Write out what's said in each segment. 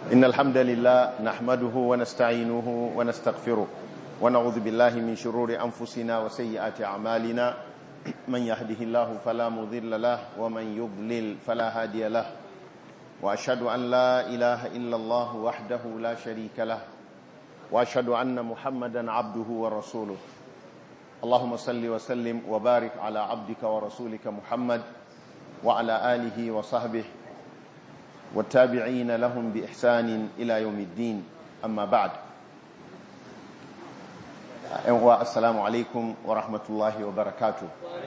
إن الحمد لله نحمده ونستعينه ونستغفره ونعوذ بالله من شرور أنفسنا وسيئات أعمالنا من يهده الله فلا مضل له ومن يضلل فلا هادي له وأشهد أن لا إله إلا الله وحده لا شريك له وأشهد أن محمدا عبده ورسوله اللهم صل وسلم وبارك على عبدك ورسولك محمد وعلى آله وصحبه والتابعين لهم بإحسان إلى يوم الدين أما بعد السلام عليكم ورحمة الله وبركاته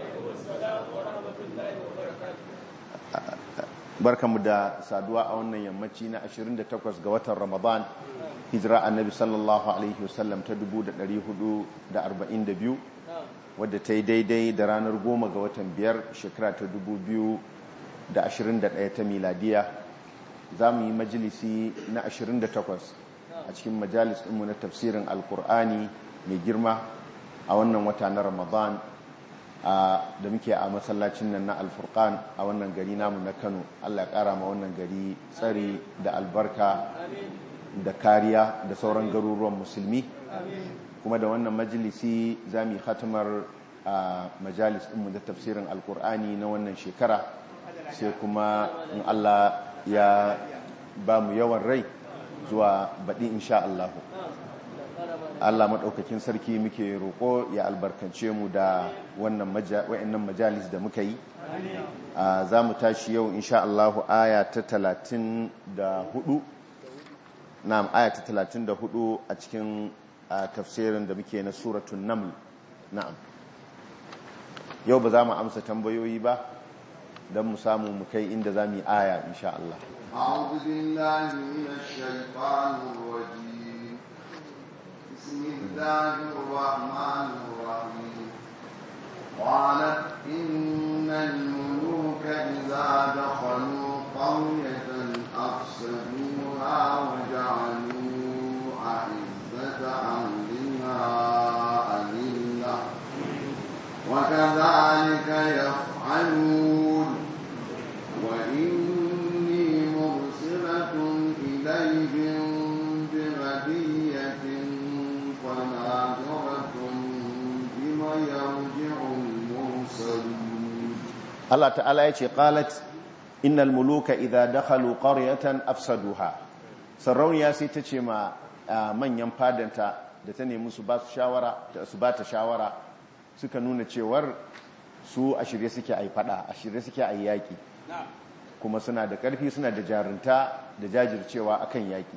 barkanmu da saduwa a wannan yammaci na 28 ga watan ramadan hijira annabi sallallahu alaihi wasallam ta 1442 wadda ta yi daidai da ranar goma ga watan biyar shekara ta 2021 ta miladiya za mu yi majalisi na 28 a cikin majalis ɗinmu na tafsirin alkur'ani mai girma a wannan wata na ramadan da muke a masallacin nan na alfurkan a wannan gari namu na kano allah ƙara ma wannan gari tsari da albarka da kariya da sauran garuruwan musulmi kuma da wannan majalisi za mu yi hatimar a majalis ɗinmu da tafsirin alkur'ani na wannan shekara sai kuma in allah ya ba mu yawan rai zuwa baɗi insha allahu Allah maɗaukakin sarki muke roƙo ya albarkance mu da wannan majalis da muka yi za mu tashi yau insha Allahu aya ta talatin da hudu na'am aya ta talatin da hudu a cikin tafsirin da muke na suratun naml na'am yau ba za mu amsa tambayoyi ba don mu samu mu kai inda za mu yi aya insha Allah أعوذ بالله من الشيطان الرجيم بسم الله الرحمن الرحيم قالت إن الملوك إذا دخلوا قرية أفسدوها وجعلوا أعزة أهلها أذلة وكذلك يفعلون وإني مرسلة إليهم بهدية فناظرة بما يرجع المرسلون Allah ta'ala ya ce qalat innal muluka idza dakhalu qaryatan afsaduha sarauniya sai ta ce ma manyan fadanta da ta nemi su ba su shawara su ba ta shawara suka nuna cewar su a shirye suke ai fada a shirye suke ai yaki kuma suna da karfi suna da jarunta da jajircewa akan yaki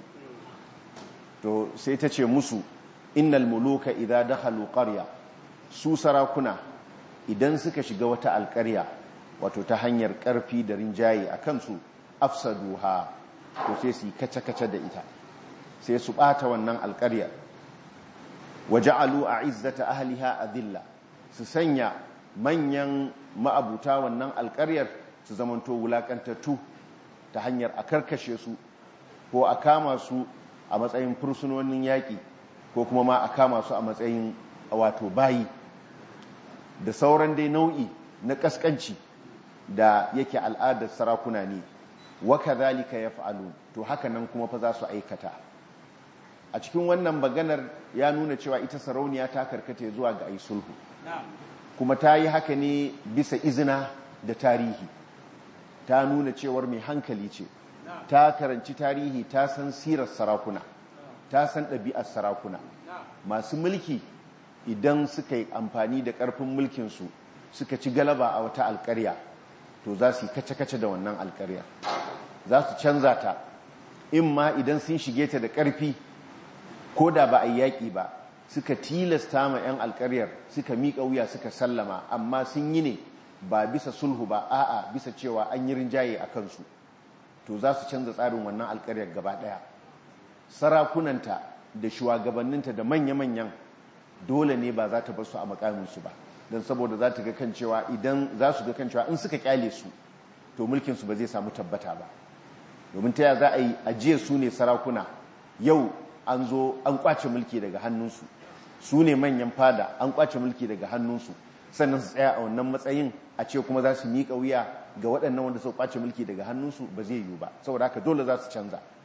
to sai ta ce musu innal muluka idza dakhalu qarya su sarakuna idan suka shiga wata alƙarya wato ta hanyar ƙarfi da rinjaye a kansu afsaduha to sai su kace-kace da ita sai su ɓata wannan alƙaryar waja'alu a izzata ahliha adilla su sanya manyan ma'abuta wannan alƙaryar su zamanto wulaƙantattu ta hanyar a karkashe su ko a kama su a matsayin fursunonin yaƙi ko kuma ma a kama su a matsayin wato bayi da sauran dai nau'i na ƙasƙanci da yake al'adar sarakuna ne waka zalika ya fa'alu to haka nan kuma fa za su aikata a cikin wannan maganar ya nuna cewa ita sarauniya ta karkata zuwa ga ai sulhu kuma ta yi haka ne bisa izina da tarihi ta nuna cewar mai hankali ce ta karanci tarihi ta san sirar sarakuna ta san ɗabi'ar sarakuna masu mulki idan suka yi amfani da ƙarfin mulkinsu suka ci galaba a wata alƙarya to za su yi kace-kace da wannan alƙarya za su canza ta in ma idan sun shige ta da ƙarfi ko da ba a yi yaƙi ba suka tilasta ma 'yan alƙaryar suka miƙa wuya suka sallama amma sun yi ne ba bisa sulhu ba a'a bisa cewa an yi rinjaye a kansu to za su canza tsarin wannan alƙaryar gaba ɗaya sarakunanta da shugabanninta da manya-manyan dole ne ba za ta bar su a makaminsu ba don saboda za ta ga kan cewa idan za su ga kan cewa in suka kyale su to mulkinsu ba zai samu tabbata ba domin ta za a yi ajiye su ne sarakuna yau an zo an kwace mulki daga hannunsu su ne manyan fada an kwace mulki daga hannunsu sannan su tsaya a wannan matsayin a ce kuma za su miƙa wuya ga waɗannan wanda suka kwace mulki daga hannunsu ba zai yiwu ba saboda haka dole za su canza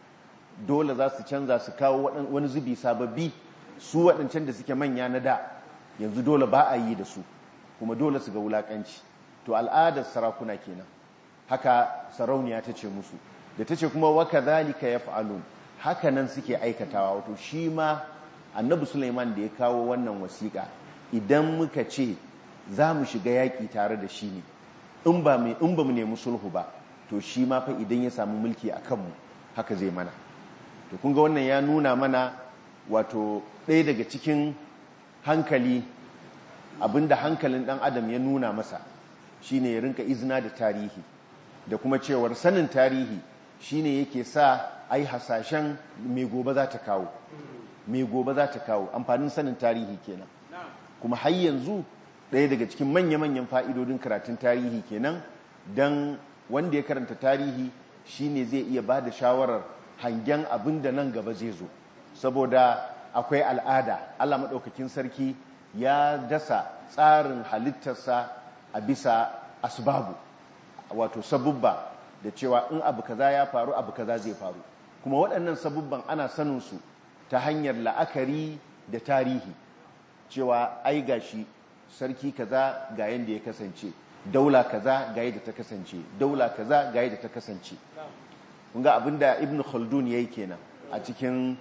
dole za su canza su kawo wani zubi sababbi su waɗancan da suke manya na da yanzu dole ba a yi da su kuma dole su ga wulaƙanci to al'adar sarakuna kenan haka sarauniya ta ce musu da ta ce kuma waka zalika ya fa'alun haka nan suke aikatawa wato shi ma annabi suleiman da ya kawo wannan wasiƙa idan muka ce za mu shiga yaƙi tare da shi ne in ba mu nemi sulhu ba to shi ma fa idan ya samu mulki a kanmu haka zai mana to kun ga wannan ya nuna mana wato ɗaya daga cikin hankali abinda hankalin ɗan adam ya nuna masa shine ya rinka izina da tarihi da kuma cewar sanin tarihi shine yake sa ai hasashen mai gobe za ta kawo mai gobe za ta kawo amfanin sanin tarihi kenan kuma har yanzu ɗaya daga cikin manya-manyan fa'idodin karatun tarihi kenan don wanda ya karanta tarihi shine zai iya ba da shawarar hangen abin da nan gaba zai zo saboda akwai al'ada Allah maɗaukakin sarki ya dasa tsarin halittarsa a bisa asbabu wato sabubba da cewa in abu kaza ya faru abu kaza zai faru kuma waɗannan sabubban ana saninsu ta hanyar la'akari da tarihi cewa ai gashi sarki kaza ga yadda ya kasance daula kaza ga yadda ta kasance daula kaza ga yadda ta kasance kun ga abinda ibn khaldun yayi kenan a cikin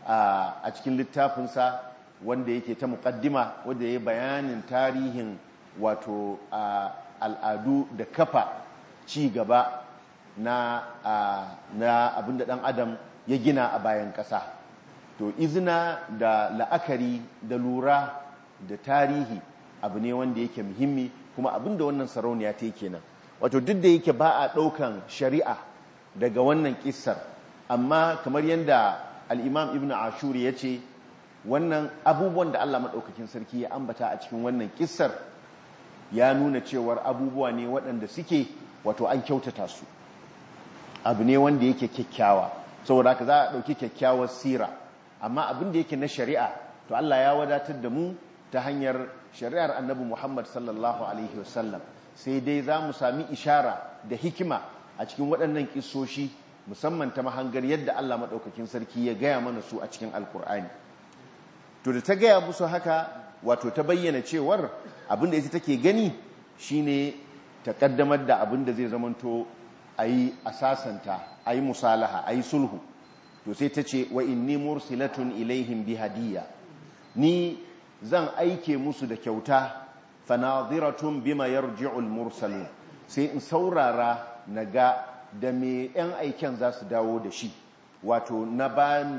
a cikin littafinsa wanda yake ta muqaddima wanda yayi bayanin tarihin wato al'adu da kafa ci gaba na na abinda dan adam ya gina a bayan ƙasa to izina da la'akari da lura da tarihi abu ne wanda yake muhimmi kuma abinda wannan sarauniya ta yi kenan wato duk da yake ba a ɗaukan shari'a daga wannan kissar amma kamar yadda al'imam ibn ashuri ya ce wannan abubuwan da allah maɗaukakin sarki ya ambata a cikin wannan kissar ya nuna cewar abubuwa ne waɗanda suke wato an kyautata su abu ne wanda yake kyakkyawa saboda haka za a ɗauki kyakkyawar sira amma abin da yake na shari'a to allah ya wadatar da mu ta hanyar shari'ar annabi muhammad sallallahu alaihi wasallam sai dai za mu sami ishara da hikima a cikin waɗannan kisoshi musamman ta mahangar yadda Allah maɗaukakin sarki ya gaya mana su a cikin alkur'ani to da ta gaya musu haka wato ta bayyana cewar abinda ita take gani shine ta kaddamar da abinda zai zamanto a yi asasanta a yi musalaha a yi sulhu to sai ta ce wa inni mursilatun ilaihim bi hadiyya ni zan aike musu da kyauta fanadiratun bima yarji'ul mursalun sai in saurara na ga da me 'yan aiken za su dawo da shi wato na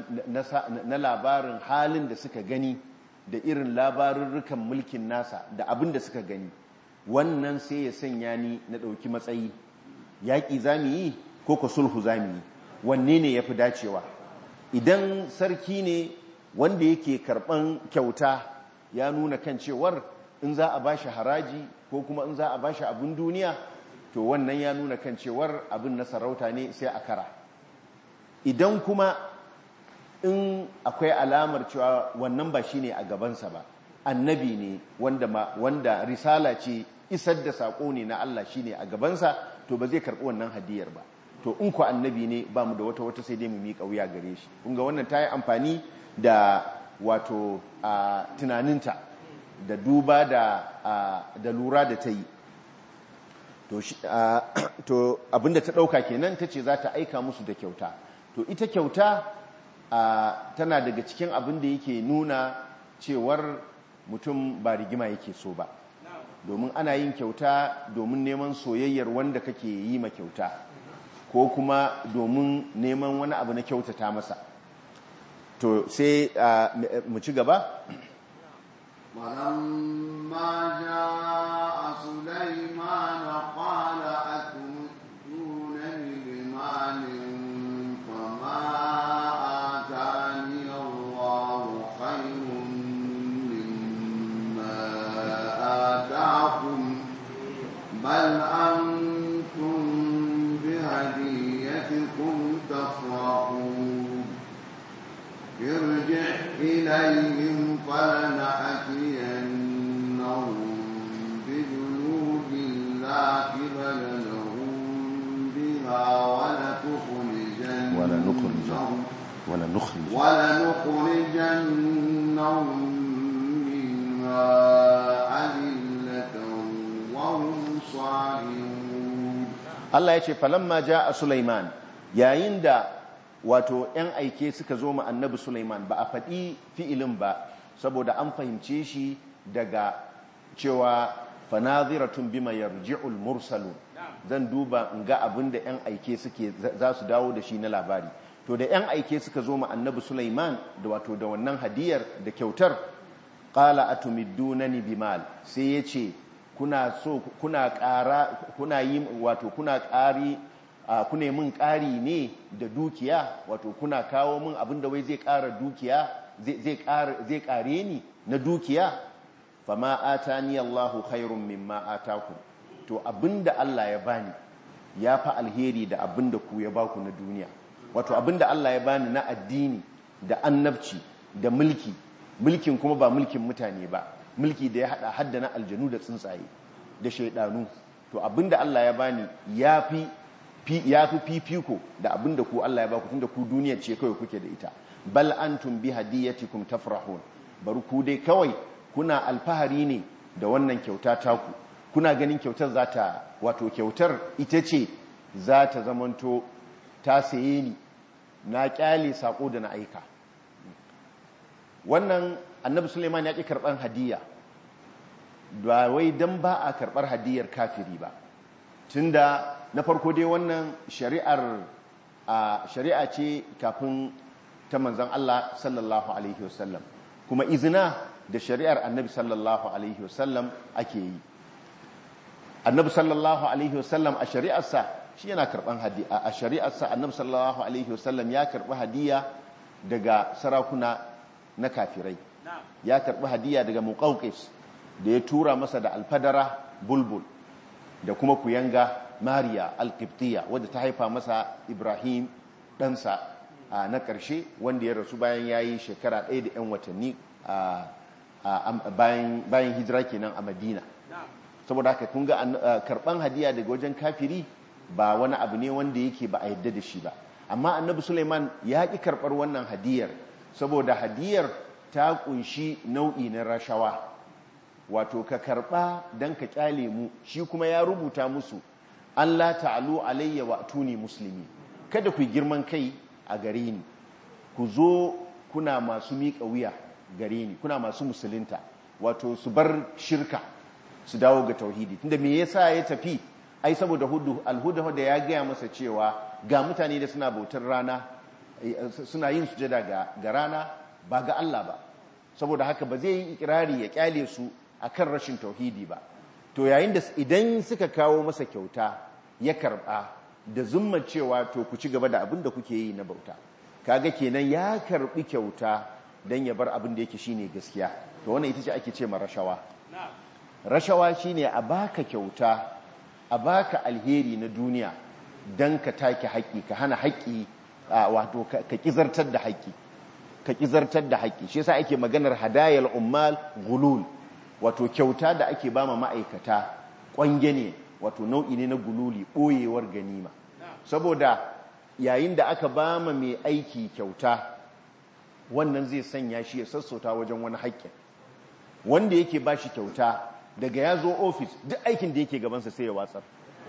labarin halin da suka gani da irin labarurrukan mulkin nasa da abin da suka gani wannan sai ya sanya ni na ɗauki matsayi yaƙi za mu yi ko ka sulhu za mu yi wanne ne ya fi dacewa idan sarki ne wanda yake karɓan kyauta ya nuna kan cewar in za a bashi haraji ko kuma in za a bashi abin duniya to wannan ya nuna kan cewar abin na sarauta ne sai a kara idan kuma in akwai alamar cewa wannan ba shine a gabansa ba annabi ne wanda, ma, wanda risala ce isar da saƙo ne na Allah shine a gabansa to ba zai karɓi wannan hadiyar ba to in ku annabi ne ba mu da wata wata sai dai mu miƙa wuya gare shi kunga wannan ta yi amfani da wato a tunaninta da duba da, da lura da ta yi to abinda ta ɗauka kenan ta ce za ta aika musu da kyauta to ita kyauta tana daga cikin abin da yake nuna cewar mutum ba rigima yake so ba domin ana yin kyauta domin neman soyayyar wanda kake yi ma kyauta ko kuma domin neman wani abu na kyautata masa to sai mu ci gaba ولما جاء سليمان قال أتمدونني بمال فما آتاني الله خير مما آتاكم بل أنتم بهديتكم تفرحون ارجع إليهم فلنأتينهم بجنود لا قبل لهم بها ولتخرجنهم wala nukhrij ولنخرجنهم منها أذلة وهم صاغرون Allah ya ce falamma a Sulaiman yayin da wato ‘yan aike suka zo ma annabi Sulaiman ba a faɗi fi'ilin ba saboda an fahimce shi daga cewa fanaziratun bima yarji'ul mursalu zan duba in ga abin da ‘yan aike suke za su dawo da shi na labari to da ‘yan aike suka zo ma annabi Sulaiman da wato da wannan hadiyar da kyautar ƙala atumiddunani bimal sai ya ce kuna so kuna ƙara kuna yi wato kuna ƙari kuna min ƙari ne da dukiya wato kuna kawo min abin da wai zai ƙara dukiya zai ƙare ni na dukiya fama atani Allahu khairun mimma ataku to abinda Allah ya bani ya fa alheri da abinda ku ya baku na duniya wato abinda Allah ya bani na addini da annabci da mulki mulkin kuma ba mulkin mutane ba mulki da ya hada hadda na aljanu da tsuntsaye da shaidanu to abinda Allah ya bani ya fi ya fi fifiko da abinda ku Allah ya baku tunda ku duniya ce kawai kuke da ita bal antum bi hadiyatikum tafrahun bari ku dai kawai kuna alfahari ne da wannan kyauta taku kuna ganin kyautar za ta wato kyautar ita ce za ta zamanto ta saye ni na kyale sako da na aika wannan annabi suleiman ya ƙi karɓar hadiya ba wai don ba a karɓar hadiyar kafiri ba tunda na farko dai wannan shari'ar shari'a ce kafin ta manzan Allah sallallahu alaihi wasallam kuma izina da shari'ar annabi sallallahu alaihi wasallam ake yi annabi sallallahu alaihi wasallam a shari'arsa shi yana karɓar hadiya a shari'arsa annabi sallallahu alaihi wasallam ya karɓi hadiya daga sarakuna na kafirai ya karɓi hadiya daga muqawqis da ya tura masa da alfadara bulbul da kuma kuyanga mariya alkiptiya wadda ta haifa masa ibrahim ɗansa na ƙarshe wanda ya rasu bayan ya yi shekara ɗaya da 'yan watanni bayan hijira kenan a madina saboda haka kun ga karɓan hadiya daga wajen kafiri ba wani abu ne wanda yake ba a yadda da shi ba amma annabi suleiman ya ƙi karɓar wannan hadiyar saboda hadiyar ta ƙunshi nau'i na rashawa wato ka karɓa don ka ƙyale mu shi kuma ya rubuta musu Allah ta'alu alayya wa tuni musulmi kada ku girman kai a gare ni ku zo kuna masu miƙa wuya gare ni kuna masu musulunta wato su bar shirka su dawo ga tauhidi tunda me yasa ya tafi ai saboda hudu alhuda da ya gaya masa cewa ga mutane da suna bautar rana suna yin sujada ga rana ba ga Allah ba saboda haka ba zai yi ikirari ya kyale su akan rashin tauhidi ba to yayin da idan suka kawo masa kyauta ya karba da zumma cewa to ku ci gaba da abin da kuke yi na bauta kaga kenan ya karbi kyauta dan ya bar abin da yake shine gaskiya to wannan ita ce ake ce ma rashawa rashawa shine a baka kyauta a baka alheri na duniya dan ka take haƙi ka hana haƙi wato ka kizartar da haƙi ka kizartar da haƙi shi yasa ake maganar hadayal ummal gulul wato kyauta da ake bama ma'aikata ƙwange ne wato nau'i ne na gululi ɓoyewar ganima saboda yayin da aka bama mai aiki kyauta wannan zai sanya shi ya sassauta wajen wani haƙƙin wanda yake ba shi kyauta daga ya zo ofis duk aikin da yake gabansa sai ya watsar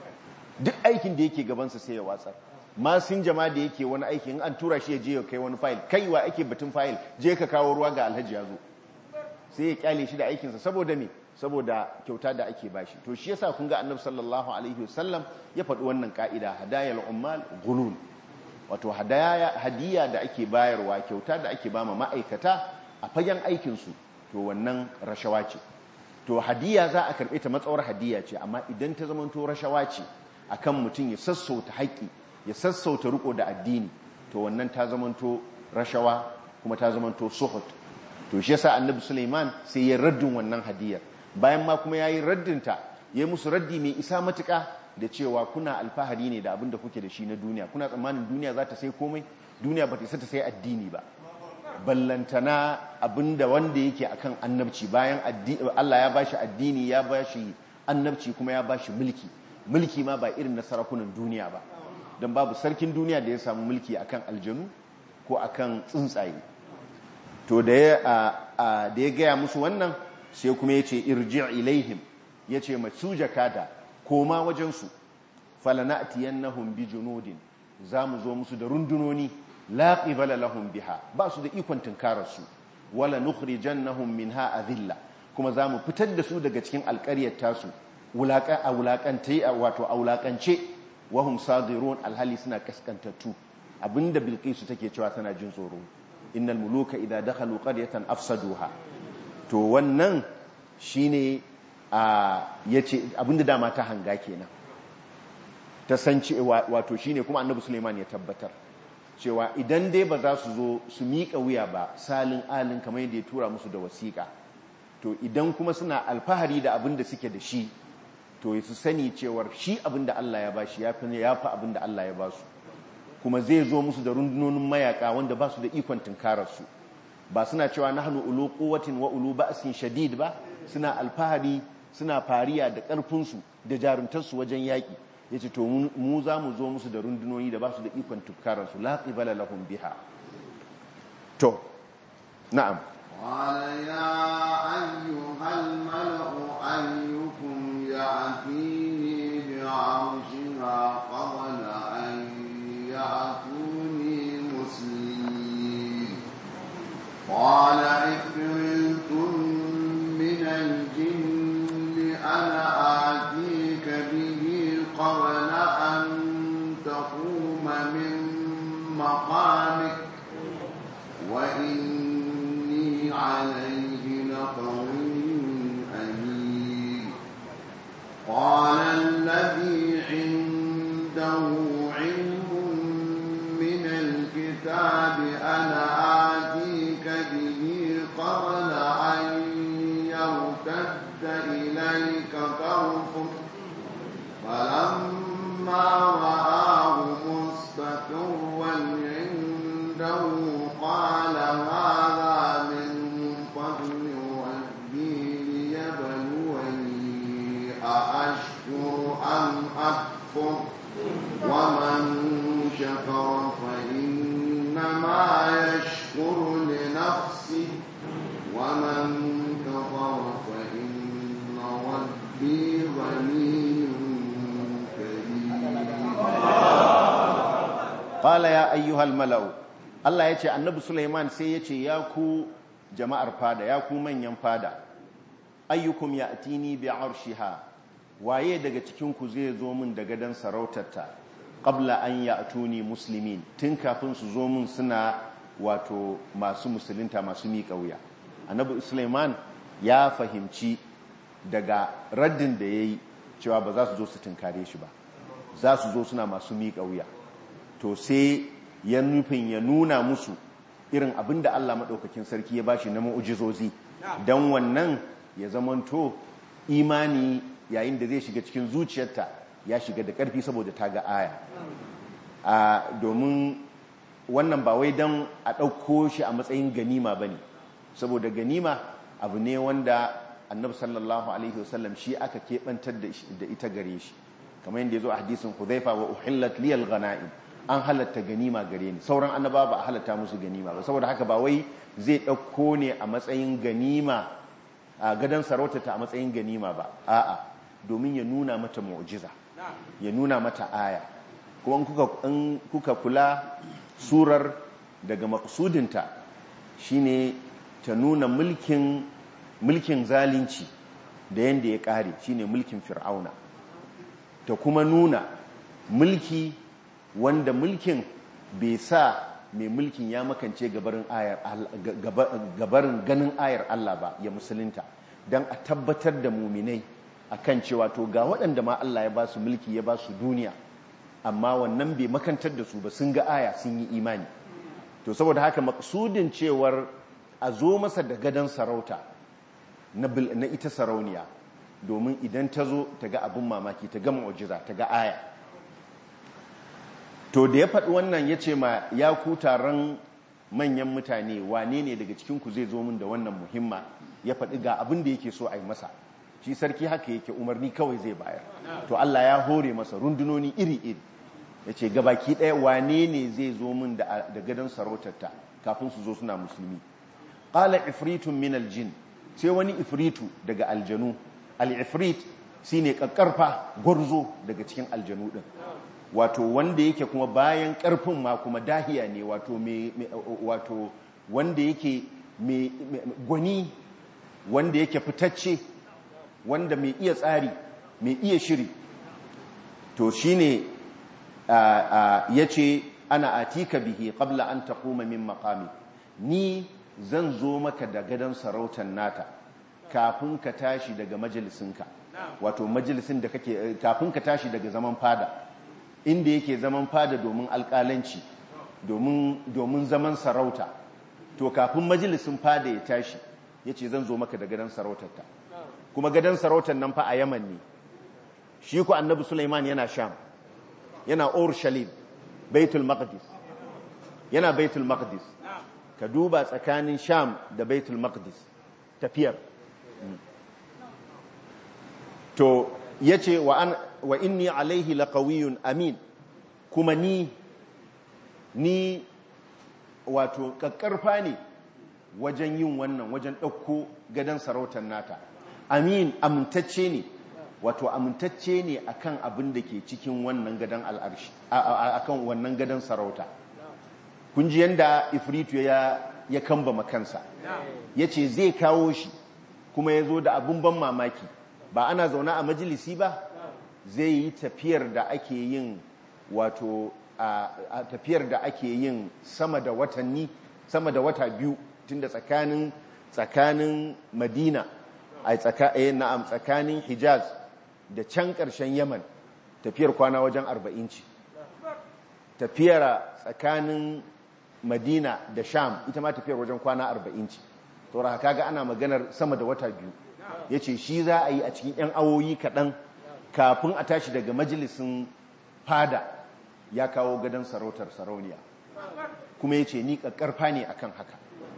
duk aikin da yake gabansa sai ya watsar masin jama da yake wani aiki in an tura shi ya je ya kai wani fayil kaiwa ake batun fayil je ka kawo ruwa ga alhaji ya zo sai ya kyale shi da aikinsa saboda me saboda kyauta da ake bashi to shi yasa kun ga annabi sallallahu alaihi wasallam ya faɗi wannan ka'ida hadayal ummal gulul wato hadaya hadiya da ake bayarwa kyauta da ake bama ma'aikata a fagen aikin su to wannan rashawa ce to hadiya za a karɓe ta matsawar hadiya ce amma idan ta zamanto rashawa ce akan mutum ya sassauta haƙƙi ya sassauta riko da addini to wannan ta zamanto rashawa kuma ta zamanto suhut to shi yasa annabi Sulaiman sai ya raddin wannan hadiyar bayan ma kuma yayi raddinta yayi musu raddi mai isa matuka da cewa kuna alfahari ne da abin da kuke da shi na duniya kuna tsammanin duniya za ta sai komai duniya ba ta isa ta sai addini ba ballantana abinda wanda yake akan annabci bayan Allah ya bashi addini ya bashi annabci kuma ya bashi mulki mulki ma ba irin na sarakunan duniya ba don babu sarkin duniya da ya samu mulki akan aljanu ko akan tsuntsaye to da ya da ya gaya musu wannan sai kuma ya ce irji ilaihim ya ce masu jakada koma wajensu falana'tiyannahum bi junudin za mu zo musu da rundunoni la qibala lahum biha ba su da ikon tunkararsu wala nukhrijannahum minha adilla kuma za mu fitar da su daga cikin alƙaryar tasu wulaƙa a wulaƙance wato a wulaƙance wahum sadirun alhali suna kaskantattu abinda bilqisu take cewa tana jin tsoro innal muluka idza dakhalu qaryatan afsaduha to wannan shine a yace abinda dama ta hanga kenan ta san cewa wato shine kuma annabi Sulaiman ya tabbatar cewa idan dai ba za su zo su miƙa wuya ba salin alin kamar yadda ya tura musu da wasiƙa to idan kuma suna alfahari da abin da suke da shi to su sani cewar shi abin da Allah ya bashi ya fi abin da Allah ya basu kuma zai zo musu da rundunonin mayaka wanda ba su da ikon tunkararsu ba suna cewa nahnu ulu quwwatin wa ulu ba'sin shadid ba suna alfahari suna fariya da ƙarfinsu da jaruntarsu wajen yaƙi ya ce to mu za mu zo musu da rundunoni da ba su da ikon tukkararsu la qibala lahum biha to na'am قال يا أيها الملأ أيكم يأتيني بعرشها قبل أن يأتوني مسلمين قال عفريت من الجن أنا آتيك به قبل أن تقوم من مقامك وإني عليه لقوي أمين قال الذي عنده علم من الكتاب أنا آتيك به قبل أن يرتد إليك طرفك فلما رآه مستقرا عنده قال هذا من فضل ربي ليبلوني أأشكر أم أكفر ومن شكر فإنما يشكر لنفسه ومن كفر فإن ربي غني qala ya ayyuhal mala'u Allah ya ce annabi Sulaiman sai ya ce ya ku jama'ar fada ya ku manyan fada ayyukum ya'tini bi arshiha waye daga cikin ku zai zo min da gadan sarautarta qabla an ya'tuni muslimin tun kafin su zo min suna wato masu musulunta masu miƙa wuya annabi Sulaiman ya fahimci daga raddin da yayi cewa ba za su zo su tunkare shi ba za su zo suna masu miƙa wuya to sai ya nufin ya nuna musu irin abin da Allah maɗaukakin sarki ya bashi na mu'ujizozi don wannan ya zamanto imani yayin da zai shiga cikin zuciyarta ya shiga da ƙarfi saboda ta ga aya a domin wannan ba wai don a ɗauko shi a matsayin ganima ba ne saboda ganima abu ne wanda annabi sallallahu alaihi wasallam shi aka keɓantar da ita gare shi kamar yadda ya zo a hadisin hudhaifa wa uhillat liyal ghana'im an halatta ganima gare ni sauran annaba ba a halatta musu ganima ba saboda haka ba wai zai ɗauko ne a matsayin ganima a gadon sarautata a matsayin ganima ba a'a domin ya nuna mata mu'jiza ya nuna mata aya kuma in kuka kula surar daga maksudinta shine ta nuna mulkin mulkin zalunci da yanda ya ƙare shine mulkin fir'auna ta kuma nuna mulki wanda mulkin bai sa mai mulkin ya makance gabarin ganin ayar Allah ba ya musulunta don a tabbatar da muminai akan cewa to ga waɗanda ma Allah ya ba su mulki ya ba su duniya amma wannan bai makantar da su ba sun ga aya sun yi imani to saboda haka maksudin cewar a zo masa da gadon sarauta na ita sarauniya domin idan ta zo ta ga abin mamaki ta ga mu'jiza ta ga aya to da ya faɗi wannan ya ce ma ya ku taron manyan mutane wane ne daga cikinku zai zo min da wannan muhimma ya faɗi ga abin da yake so a yi masa shi sarki haka yake umarni kawai zai bayar to Allah ya hore masa rundunoni iri-iri ya ce gabaki ɗaya wane ne zai zo min da gadon sarautarta kafin su zo suna musulmi ƙala ifritun min aljin sai wani ifritu daga aljanu al-ifrit shine kakkarfa gwarzo daga cikin aljanu din wato wanda yake kuma bayan karfin ma kuma dahiya ne wato me wato wanda yake me gwani wanda yake fitacce wanda mai iya tsari mai iya shiri to shine yace ana atika bihi qabla an taquma min maqami ni zan zo maka da gadon sarautar nata kafin ka tashi daga majalisinka wato majalisin da kake kafin ka tashi daga zaman fada inda yake zaman fada domin alƙalanci domin domin zaman sarauta to kafin majalisin fada ya tashi yace zan zo maka da gadon sarautarta kuma gadon sarautar nan fa a Yaman ne shi ku annabi Sulaiman yana Sham yana Urushalim Baitul Maqdis yana Baitul Maqdis ka duba tsakanin Sham da Baitul Maqdis tafiyar to yace wa an wa inni alaihi laqawiyyun amin kuma ni ni wato kakkarfa ne wajen yin wannan wajen ɗauko gadon sarautar nata amin amintacce ne wato amintacce ne akan abin da ke cikin wannan gadon al'arshi akan wannan gadon sarauta kun ji yanda ifritu ya ya kamba makansa yace zai kawo shi kuma ya zo da abin ban mamaki ba ana zaune a majalisi ba zai yi tafiyar da ake yin wato a tafiyar da ake yin sama da watanni sama da wata biyu tunda tsakanin tsakanin madina a na'am tsakanin hijaz da can ƙarshen yaman tafiyar kwana wajen arba'in ce tafiyar tsakanin madina da sham ita ma tafiyar wajen kwana arba'in ce saura haka ga ana maganar sama da wata biyu ya ce shi za a yi a cikin 'yan awoyi kaɗan kafin a tashi daga majalisun fada ya kawo gadon sarautar sarauniya kuma ya ce ni ƙarfa ne akan haka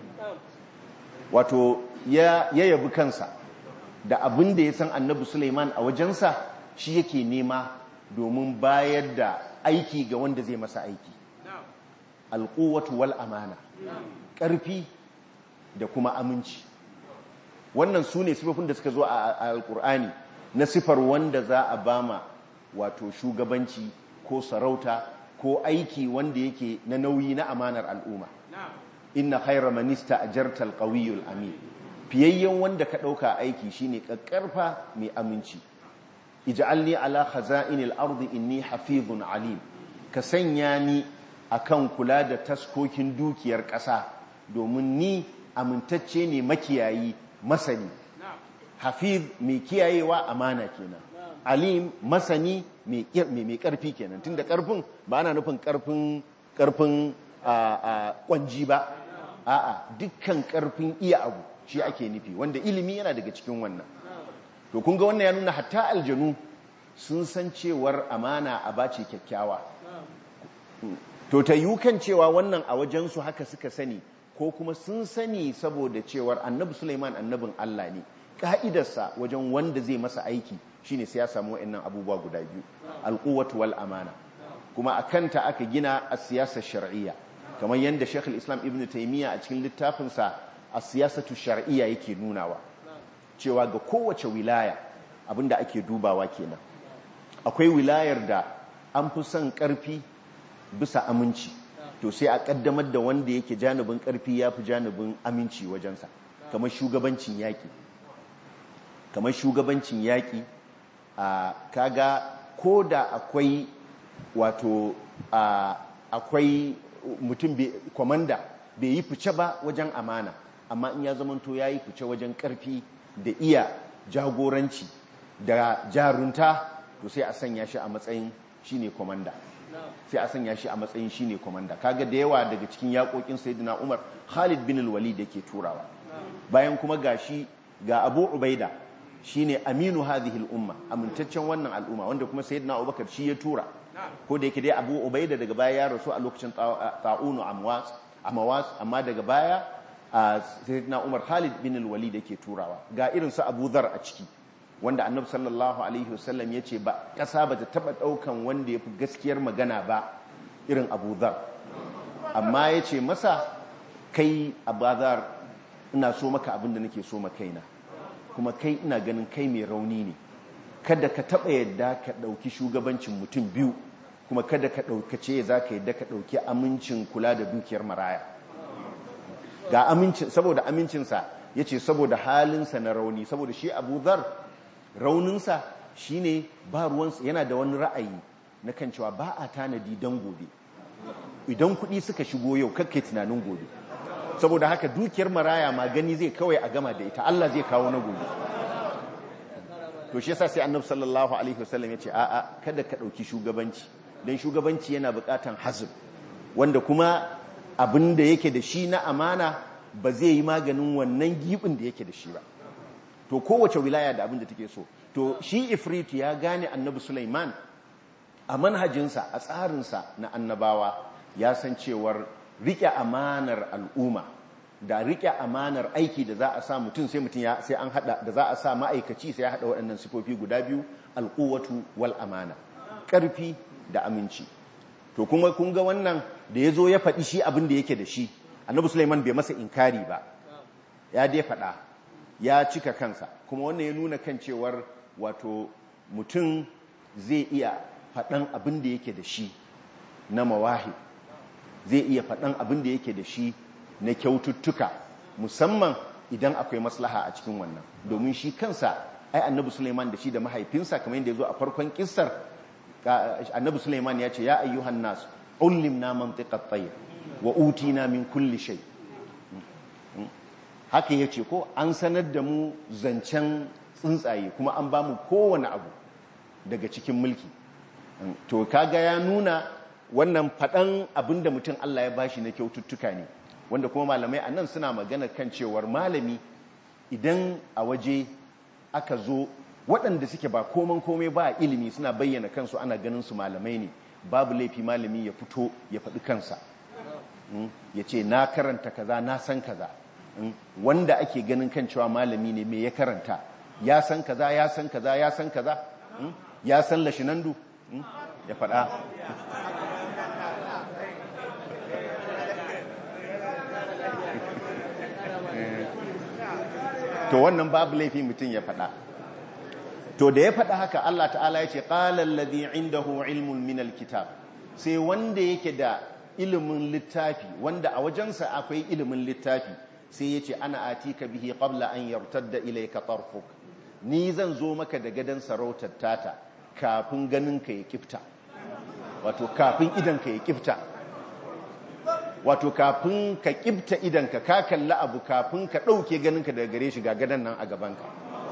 wato ya yabi kansa da abin da ya san annabi suleiman a wajensa shi yake nema domin bayar da aiki ga wanda zai masa aiki alƙuwatu wal amana ƙarfi da kuma aminci wannan su ne sifofin da suka zo a alƙur'ani na sifar wanda za a bama wato shugabanci ko sarauta ko aiki wanda yake na nauyi na amanar al'umma inna khaira manista ajarta alqawiyul amin fiyayyen wanda ka dauka aiki shine kakkarfa mai aminci ij'alni ala khaza'inil ardi inni hafizun alim ka sanya ni akan kula da taskokin dukiyar ƙasa domin ni amintacce ne makiyayi masani hafiz mai kiyayewa amana kenan alim masani mai karfi kenan tunda karfin ba ana nufin karfin karfin kwanji ba a'a dukkan karfin iya abu shi ake nufi wanda ilimi yana daga cikin wannan to kun ga wannan ya nuna hatta aljanu sun san cewar amana a bace kyakkyawa to ta yi kan cewa wannan a wajensu haka suka sani ko kuma sun sani saboda cewar annabi Sulaiman annabin Allah ne ka'idarsa wajen wanda zai masa aiki shine sai ya samu wa'annan abubuwa guda biyu alquwwatu wal amana kuma akanta aka gina a siyasar shar'iyya kamar yadda Sheikh islam Ibn Taymiyyah a cikin littafinsa a siyasatu shar'iyya yake nunawa cewa ga kowace wilaya abinda ake dubawa kenan akwai wilayar da an fi son karfi bisa aminci to sai a kaddamar da wanda yake janibin karfi ya fi janibin aminci wajensa kamar shugabancin yaƙi kamar shugabancin yaƙi a kaga ko da akwai wato akwai mutum kwamanda bai yi fice ba wajen amana amma in ya zamanto ya yi fice wajen karfi da iya jagoranci da jarunta to sai a sanya shi a matsayin shine kwamanda sai a sanya shi a matsayin shine komanda kaga da yawa daga cikin yakokin sayyidina Umar Khalid bin al-Walid yake turawa bayan kuma gashi ga Abu Ubaida shine aminu hadhihi al-umma amintaccen wannan al'umma wanda kuma sayyidina Abubakar shi ya tura ko da yake dai Abu Ubaida daga baya ya rasu a lokacin ta'unu amwas amawas amma daga baya sayyidina Umar Khalid bin al-Walid yake turawa ga irin su Abu Dharr a ciki wanda annabi sallallahu alaihi wasallam ya ce ba ƙasa ba ta taɓa ɗaukan wanda ya fi gaskiyar magana ba irin abu zar amma ya ce masa kai abu zar ina so maka abin da nake so makaina kuma kai ina ganin kai mai rauni ne kada ka taɓa yadda ka ɗauki shugabancin mutum biyu kuma kada ka ɗaukace za ka yadda ka ɗauki amincin kula da dukiyar maraya ga amincin saboda amincinsa ya ce saboda halinsa na rauni saboda shi abu zar rauninsa shi ne ba ruwansa yana da wani ra'ayi na kan cewa ba a tanadi don gobe idan kuɗi suka shigo yau kakkai tunanin gobe saboda haka dukiyar maraya ma gani zai kawai a gama da ita Allah zai kawo na gobe to shi yasa sai annabi sallallahu alaihi wasallam ya ce a'a kada ka ɗauki shugabanci don shugabanci yana buƙatan hazib wanda kuma abin da yake da shi na amana ba zai yi maganin wannan gibin da yake da shi ba to kowace wilaya da abin da take so to shi ifrit ya gane annabi Sulaiman a manhajinsa a tsarinsa na annabawa ya san cewar rike amanar al'umma da rike amanar aiki da za a sa mutum sai mutum ya sai an hada da za a sa ma'aikaci sai ya hada waɗannan sifofi guda biyu alquwatu wal amana ƙarfi da aminci to kuma kun ga wannan da ya zo ya faɗi shi abin da yake da shi annabi Sulaiman bai masa inkari ba ya dai faɗa ya cika kansa kuma wannan ya nuna kan cewar wato mutum zai iya faɗan abin da yake da shi na mawahi zai iya faɗan abin da yake da shi na kyaututtuka musamman idan akwai maslaha a cikin wannan domin shi kansa ai annabi Sulaiman da shi da mahaifinsa kamar yadda ya zo a farkon kissar annabi Sulaiman ya ce ya ayyuhan nas ullimna mantiqat tayr wa utina min kulli shay haka yace ko an sanar da mu zancen tsuntsaye kuma an bamu kowane abu daga cikin mulki to kaga ya nuna wannan fadan abinda mutum Allah ya bashi na kyaututtuka ne wanda kuma malamai anan suna magana kan cewar malami idan a waje aka zo waɗanda suke ba koman komai ba ilimi suna bayyana kansu ana ganin su malamai ne babu laifi malami ya fito ya faɗi kansa ya ce na karanta kaza na san kaza wanda ake ganin kan cewa malami ne me ya karanta ya san kaza ya san kaza ya san kaza ya san lashinandu ya faɗa to wannan babu laifi mutum ya faɗa to da ya faɗa haka Allah ta'ala ya ce ƙalar ladhi indahu ilmun min alkitab sai wanda yake da ilimin littafi wanda a wajensa akwai ilimin littafi sai ya ce ana atika bihi qabla an yartadda ilayka tarfuk ni zan zo maka da gadan sarautar tata kafin ganin ka ya kifta wato kafin idan ka ya kifta wato kafin ka kifta idan ka ka kalli abu kafin ka ɗauke ganin ka daga gare shi ga gadan nan a gabanka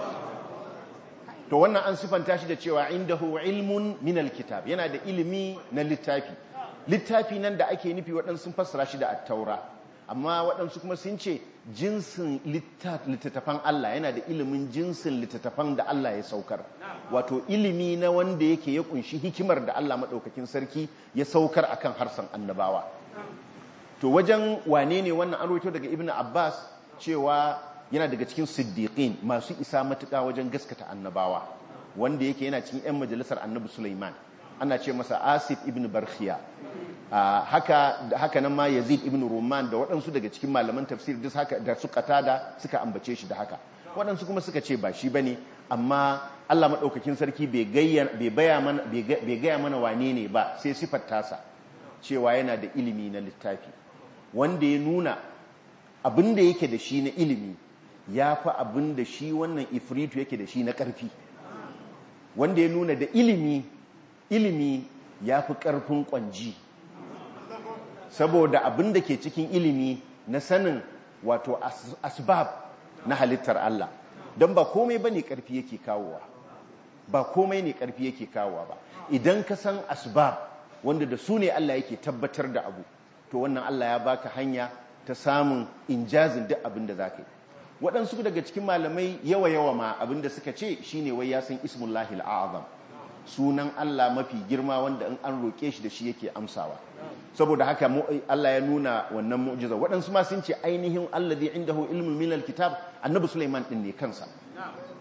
to wannan an sifanta shi da cewa indahu ilmun min alkitab yana da ilimi na littafi littafi nan da ake nufi waɗansu sun fassara shi da attaura amma waɗansu kuma sun ce jinsin littattafan Allah yana da ilimin jinsin littattafan da Allah ya saukar wato ilimi na wanda yake ya kunshi hikimar da Allah maɗaukakin sarki ya saukar akan harsan annabawa to wajen wane ne wannan an roto daga ibn abbas cewa yana daga cikin siddiqin masu isa matuƙa wajen gaskata annabawa wanda yake yana cikin 'yan majalisar annabi Sulaiman ana ce masa Asif ibn Barkhiya haka haka nan ma Yazid ibn Ruman da waɗansu daga cikin malaman tafsir duk haka da su da suka ambace shi da haka waɗansu kuma suka ce ba shi bane amma Allah madaukakin sarki bai gaya mana bai gaya mana wane ne ba sai sifar tasa cewa yana da ilimi na littafi wanda ya nuna abin da yake da shi na ilimi ya fi abin da shi wannan ifritu yake da shi na ƙarfi wanda ya nuna da ilimi ilimi ya fi ƙarfin ƙwanji saboda abin da ke cikin ilimi na sanin wato asbab na halittar Allah don ba komai ba ne ƙarfi yake kawowa ba komai ne ƙarfi yake kawowa ba idan ka san asbab wanda da su ne Allah yake tabbatar da abu to wannan Allah ya baka hanya ta samun injazin duk abin da za ka yi waɗansu daga cikin malamai yawa-yawa ma abin da suka ce shine wai ya san ismullahi al'azam sunan Allah mafi girma wanda in an roƙe shi da shi yake amsawa saboda haka Allah ya nuna wannan mu'jiza waɗansu ma sun ce ainihin allazi indahu ilmun min alkitab annabi Sulaiman din ne kansa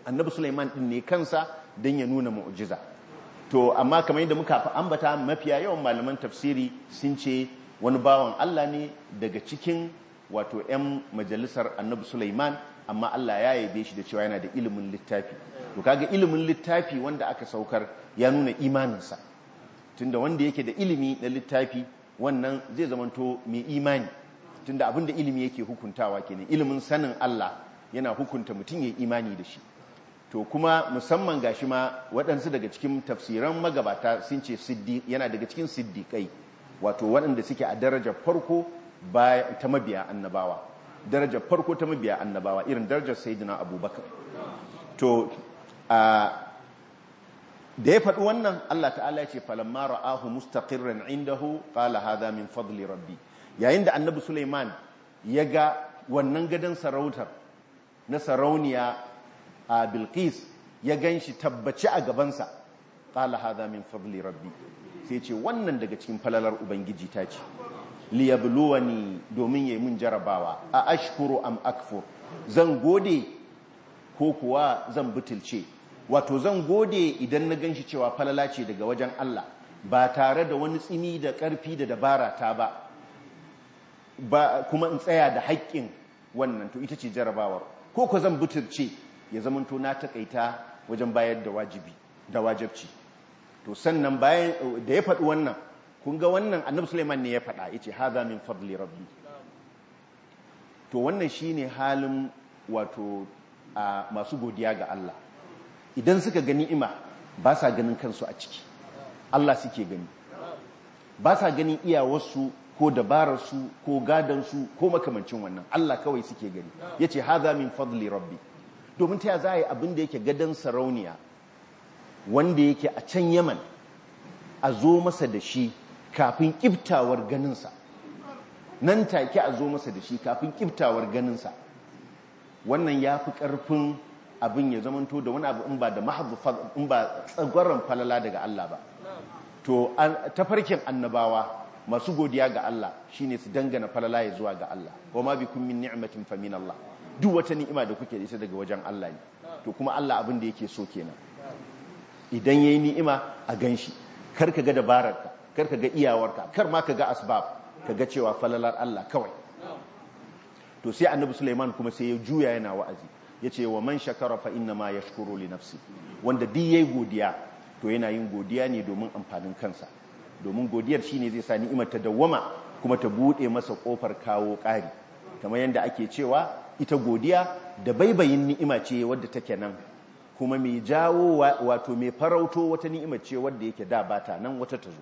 annabi Sulaiman din ne kansa dan ya nuna mu'jiza to amma kamar yadda muka ambata mafiya yawan malaman tafsiri sun ce wani bawan Allah ne daga cikin wato 'yan majalisar annabi Sulaiman amma Allah ya yabe shi da cewa yana da ilimin littafi to kaga ilimin littafi wanda aka saukar ya nuna imaninsa tunda wanda yake da ilimi na littafi wannan zai zamanto mai imani tunda abinda ilimi yake hukuntawa kenan ilimin sanin Allah yana hukunta mutum ya imani da shi to kuma musamman gashi ma waɗansu daga cikin tafsiran magabata sun ce yana daga cikin siddiƙai wato waɗanda suke a darajar farko ta mabiya annabawa darajar farko ta mabiya annabawa irin darajar sayyidina abubakar to da ya faɗi wannan Allah ta'ala ya ce falamma ra'ahu mustaqirran indahu qala hadha min fadli rabbi yayin da annabi Sulaiman ya ga wannan gadon sarautar na sarauniya a Bilqis ya ganshi tabbaci a gabansa qala hadha min fadli rabbi sai ce wannan daga cikin falalar ubangiji ta ce liyabluwani domin yayi mun jarabawa a ashkuru am akfur zan gode ko kuwa zan butulce wato zan gode idan na ganshi cewa falala ce daga wajen Allah ba tare da wani tsimi da ƙarfi da dabara ta ba ba kuma in tsaya da haƙƙin wannan to ita ce jarabawar ko ko zan butulce ya zamanto na takaita wajen bayar da wajibi da wajibci to sannan bayan da ya faɗi wannan kun ga wannan annabi Sulaiman ne ya faɗa yace hadha min fadli rabbi to wannan shine halin wato a masu godiya ga Allah idan suka ga ni'ima ba sa ganin kansu a ciki Allah suke gani ba sa ganin iyawarsu ko dabararsu ko gadansu ko makamancin wannan Allah kawai suke gani yace hadha min fadli rabbi domin ta za a yi abin da yake gadan sarauniya wanda yake a can Yaman a zo masa da shi kafin kiftawar ganinsa nan take a zo masa da shi kafin kiftawar ganinsa wannan ya fi ƙarfin abin ya zamanto da wani abu in ba da in ba tsagwaron falala daga Allah ba to tafarkin annabawa masu godiya ga Allah shine su dangana falala ya zuwa ga Allah wa ma bikum min ni'matin fa min Allah duk wata ni'ima da kuke da ita daga wajen Allah ne to kuma Allah abin da yake so kenan idan yayi ni'ima a ganshi kar ka ga dabararka kar ka ga iyawarka kar ma ka ga asbab ka ga cewa falalar Allah kawai to sai annabi Sulaiman kuma sai ya juya yana wa'azi yace wa man shakara fa inna ma yashkuru li nafsi wanda duk yayi godiya to yana yin godiya ne domin amfanin kansa domin godiyar shine zai sa ni'imar ta dawwama kuma ta bude masa kofar kawo ƙari kamar yadda ake cewa ita godiya da baibayin ni'ima ce wadda take nan kuma mai jawo wato mai farauto wata ni'ima ce wadda yake da bata nan wata ta zo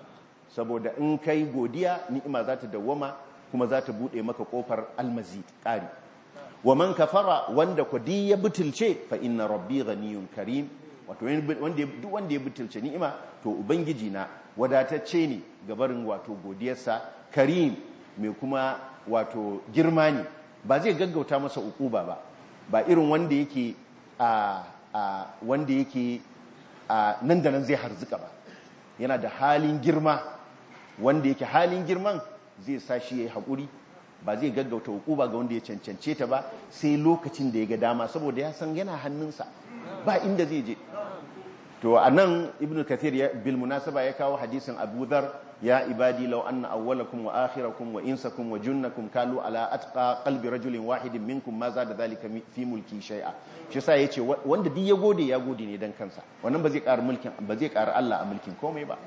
saboda in kai godiya ni'ima za ta dawwama kuma za ta buɗe maka ƙofar almazi ƙari wa man kafara wanda kwadi ya butulce fa inna rabbi ghaniyun karim wato duk wanda ya butulce ni'ima to ubangiji na wadatacce ne gabarin wato godiyarsa karim mai kuma wato girma ne ba zai gaggauta masa ukuba ba ba irin wanda yake a wanda yake nan da nan zai harzuka ba yana da halin girma wanda yake halin girman zai sa shi ya yi haƙuri ba zai gaggauta hukuba ga wanda ya cancance ta ba sai lokacin da ya ga dama saboda ya san yana hannunsa ba inda zai je to a nan ibn kathir ya bil munasaba ya kawo hadisin abu dhar ya ibadi law anna awwalakum wa akhirakum wa insakum wa junnakum kalu ala atqa qalbi rajulin wahidin minkum ma zada dhalika fi mulki shay'a shi yasa yace wanda duk ya gode ya gode ne dan kansa wannan ba zai ƙara mulkin ba zai ƙara Allah a mulkin komai ba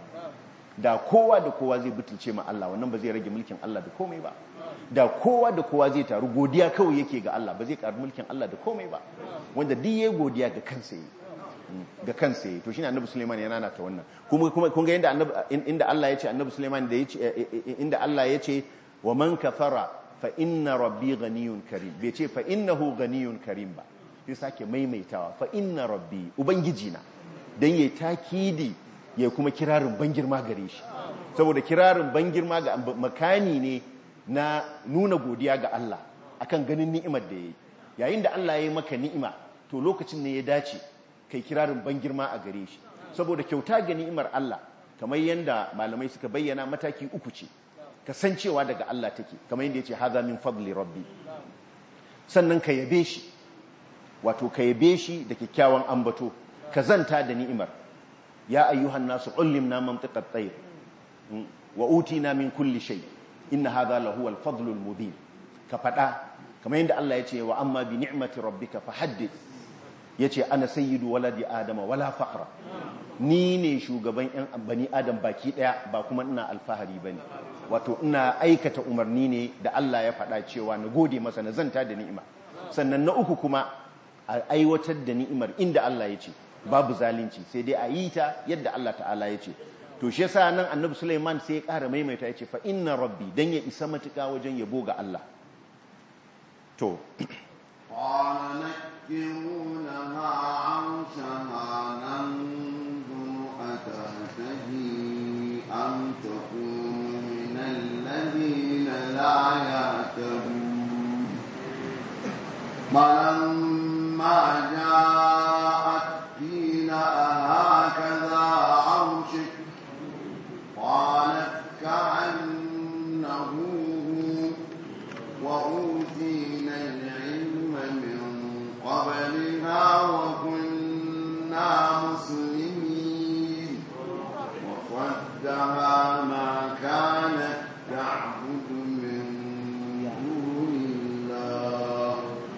da kowa da kowa zai butulce ma Allah wannan ba zai rage mulkin Allah da komai ba da kowa da kowa zai taru godiya kawai yake ga Allah ba zai ƙara mulkin Allah da komai ba wanda duk yayi godiya ga kansa yi ga kansa yi to shine annabi Sulaiman yana nana ta wannan kuma kuma kun ga inda annabi inda Allah ya ce annabi Sulaiman da yace inda Allah ya ce wa man kafara fa inna rabbi ghaniyun karim bai ce fa innahu ghaniyun karim ba sai sake maimaitawa fa inna rabbi ubangiji na dan yayi takidi ya kuma kirarin ban girma gare shi saboda kirarin ban girma ga makani ne na nuna godiya ga Allah akan ganin ni'imar da yayi yayin da Allah ya yi maka ni'ima to lokacin ne ya dace kai kirarin ban girma a gare shi saboda kyauta ga ni'imar Allah kamar yanda malamai suka bayyana mataki uku ce kasancewa daga Allah take kamar yanda yace hadha min fadli rabbi sannan ka yabe shi wato ka yabe shi da kyakkyawan ambato ka zanta da ni'imar ya ayyuhan nasu ullimna mantiqat tayr wa utina min kulli shay inna hadha lahu al-fadlul mubin ka fada kamar yadda Allah ya ce wa amma bi ni'mati rabbika fahaddith yace ana sayyidu waladi adama wala faqra ni ne shugaban yan bani adam baki daya ba kuma ina alfahari bane wato ina aikata umarni ne da Allah ya faɗa cewa na gode masa na zanta da ni'ima sannan na uku kuma a aiwatar da ni'imar inda Allah ya ce babu zalunci sai dai a yi ta yadda Allah ta'ala ya ce to shi yasa nan annabi Sulaiman sai ya ƙara maimaita ya ce fa inna rabbi dan ya isa matuƙa wajen yabo ga Allah to قال نكروا لها عرشها ننظر أتهتدي أم تكون من الذين لا يهتدون فلما جاءت قيل أهكذا عرشك قالت كأنه هو وأوتينا العلم من قبلها وكنا مسلمين وصدها ما كانت تعبد من دون الله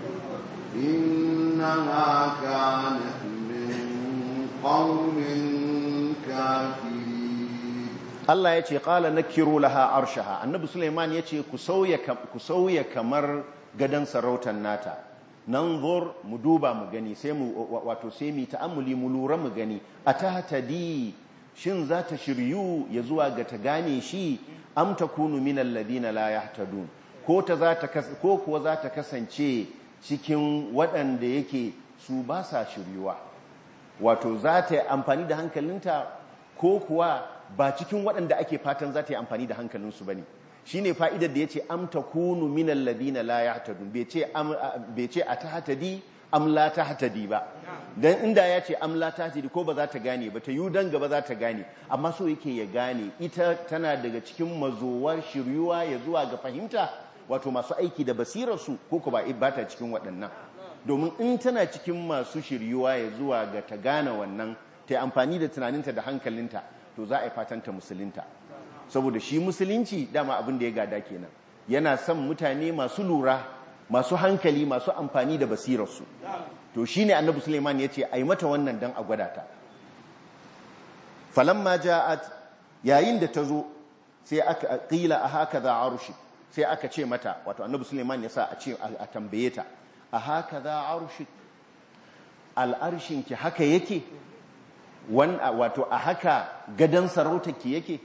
إنها كانت من قوم كافرين Allah ya ce ƙala na kiro laha arshaha annabi Suleiman ya ce ku sauya kamar gadon sarautar nata nan zor mu duba mu gani sai mu wato sai mu ta'ammuli mu lura mu gani a ta hatadi shin za ta shiryu ya zuwa ga ta gane shi am takunu min alladhina la yahtadun ko ta za ta ko kuwa za ta kasance cikin waɗanda yake su ba sa shiryuwa wato za ta yi amfani da hankalinta ko kuwa ba cikin waɗanda ake fatan za ta yi amfani da hankalinsu ba ne shi ne fa'idar da ya ce am ta kunu minan ladina la ya hatadu bai ce a ta hatadi am la ta hatadi ba don inda ya ce am la ta hatadi ko ba za ta gane ba ta yi don gaba za ta gane amma so yake ya gane ita tana daga cikin mazowar shiryuwa ya zuwa ga fahimta wato masu aiki da basirarsu ko ko ba ta cikin waɗannan domin in tana cikin masu shiryuwa ya zuwa ga ta gane wannan ta yi amfani da tunaninta da hankalinta to za a yi fatanta musulunta saboda shi musulunci dama abin da ya gada kenan yana son mutane masu lura masu hankali masu amfani da basirarsu to shi ne annabi suleiman ya ce a yi mata wannan don a gwada ta falamma ja'at yayin da ta zo sai aka ƙila a haka za a rushe sai aka ce mata wato annabi suleiman ya sa a ce a tambaye ta a haka za a rushe al'arshinki haka yake wato a haka gadon sarautarki yake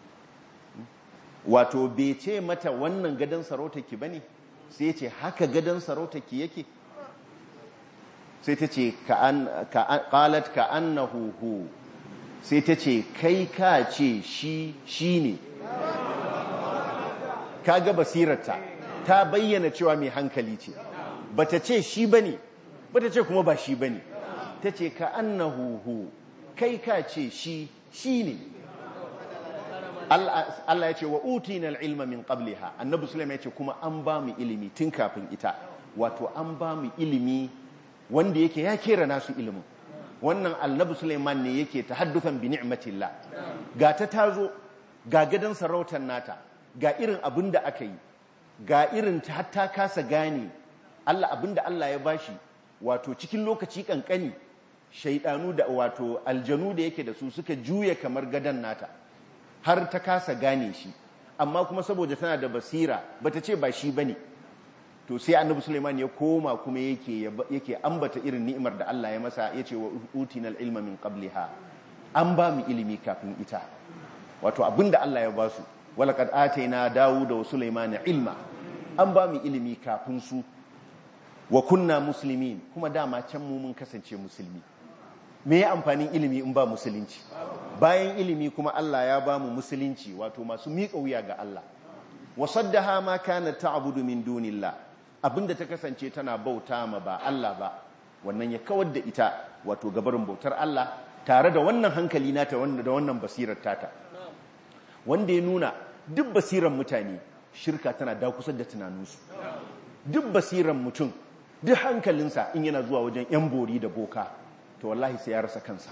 wato bai ce mata wannan gadon sarautarki ba ne sai ce haka gadon sarautarki yake sai ta ce ƙalat ka an na huhu sai ta ce kai ka ce shi shi ne ka ga basirarta ta bayyana cewa mai hankali ce ba ta ce shi ba ne ba ta ce kuma ba shi ba ne ta ce ka an na huhu kai ka ce shi shi ne Allah ya ce wa utina ilma min qabliha annabi sulaiman ya ce kuma an ba mu ilimi tun kafin ita wato an ba mu ilimi wanda yake ya kera nasu ilimin wannan annabi sulaiman ne yake tahadduthan bi ni'matillah ga ta tazo ga gadan sarautar nata ga irin abin da aka yi ga irin ta hatta kasa gane Allah abin da Allah ya bashi wato cikin lokaci kankani shaidanu da wato aljanu da yake da su suka juya kamar gadan nata har ta kasa gane shi amma kuma saboda tana da basira bata ce ba shi bane to sai annabi Sulaiman ya koma kuma yake yake ambata irin ni'imar da Allah ya masa yace wa utinal ilma min qabliha an ba mu ilimi kafin ita wato abinda Allah ya ba su walaqad ataina dawuda wa sulaimana ilma an ba mu ilimi kafin su wa kunna muslimin kuma dama can mu mun kasance musulmi me ya amfanin ilimi in ba musulunci bayan ilimi kuma Allah ya ba mu musulunci wato masu miƙa wuya ga Allah wasaddaha ma kana ta'budu min dunillah abinda ta kasance tana bauta ma ba Allah ba wannan ya kawar da ita wato gabarin bautar Allah tare da wannan hankali nata wanda da wannan basirar tata wanda ya nuna duk basirar mutane shirka tana dakusar da tunaninsu duk basirar mutum duk hankalinsa in yana zuwa wajen yan bori da boka to wallahi sai ya rasa kansa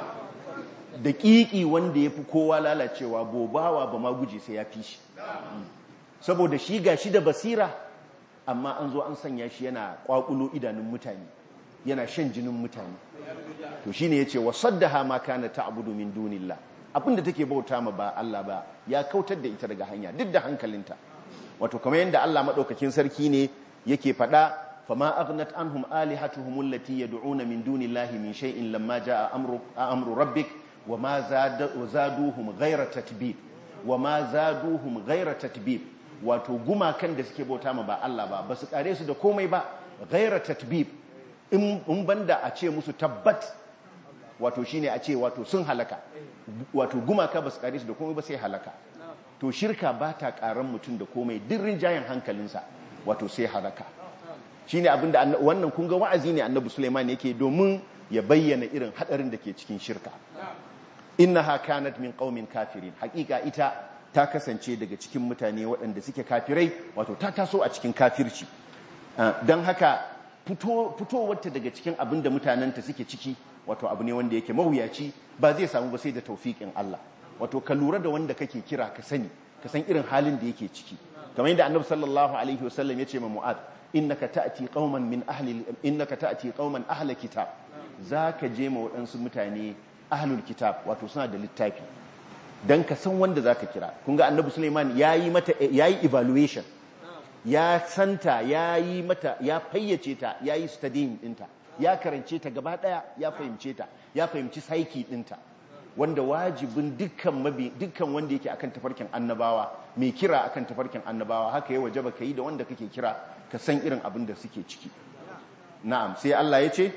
da ƙiƙi wanda ya fi kowa lalacewa bobawa ba ma guje sai ya fi shi saboda shi ga shi da basira amma an zo an sanya shi yana ƙwaƙulo idanun mutane yana shan jinin mutane to shine yace wasaddaha ma kana ta'budu min dunillah abinda take bauta ma ba Allah ba ya kautar da ita daga hanya duk da hankalinta wato kamar yadda Allah madaukakin sarki ne yake fada fama aghnat anhum alihatuhum allati yad'una min dunillahi min shay'in lamma jaa amru amru rabbik wama zaduhum ghayra tatbib wama zaduhum ghayra tatbib wato gumakan da suke bauta ma ba Allah ba basu kare su da komai ba ghayra tatbib in banda a ce musu tabbat wato shine a ce wato sun halaka wato gumaka basu kare su da komai ba sai halaka to shirka ba ta karan mutum da komai dirrin jayin hankalinsa wato sai halaka shine abinda wannan kun ga wa'azi ne annabi Sulaiman yake domin ya bayyana irin hadarin da ke cikin shirka innaha kanat min qaumin kafirin hakika ita ta kasance daga cikin mutane waɗanda suke kafirai wato ta taso a cikin kafirci don haka fitowarta daga cikin abin da mutanenta suke ciki wato abu ne wanda yake mawuyaci ba zai samu ba sai da taufiƙin Allah wato ka lura da wanda kake kira ka sani ka san irin halin da yake ciki kamar yadda annabi sallallahu alaihi wasallam ya ce ma mu'ad innaka ta'ti qauman min ahli innaka ta'ti qauman ahli kitab zaka je ma waɗansu mutane ahlul kitab wato suna da littafi dan ka san wanda zaka kira kun ga annabi Sulaiman yayi mata yayi evaluation ya santa yayi mata ya fayyace ta yayi studying dinta ya karance ta gaba daya ya fahimce ta ya fahimci psyche dinta wanda wajibin dukkan mabi dukkan wanda yake akan tafarkin annabawa mai kira akan tafarkin annabawa haka ya wajaba kai da wanda kake kira ka san irin abin da suke ciki na'am sai Allah ya ce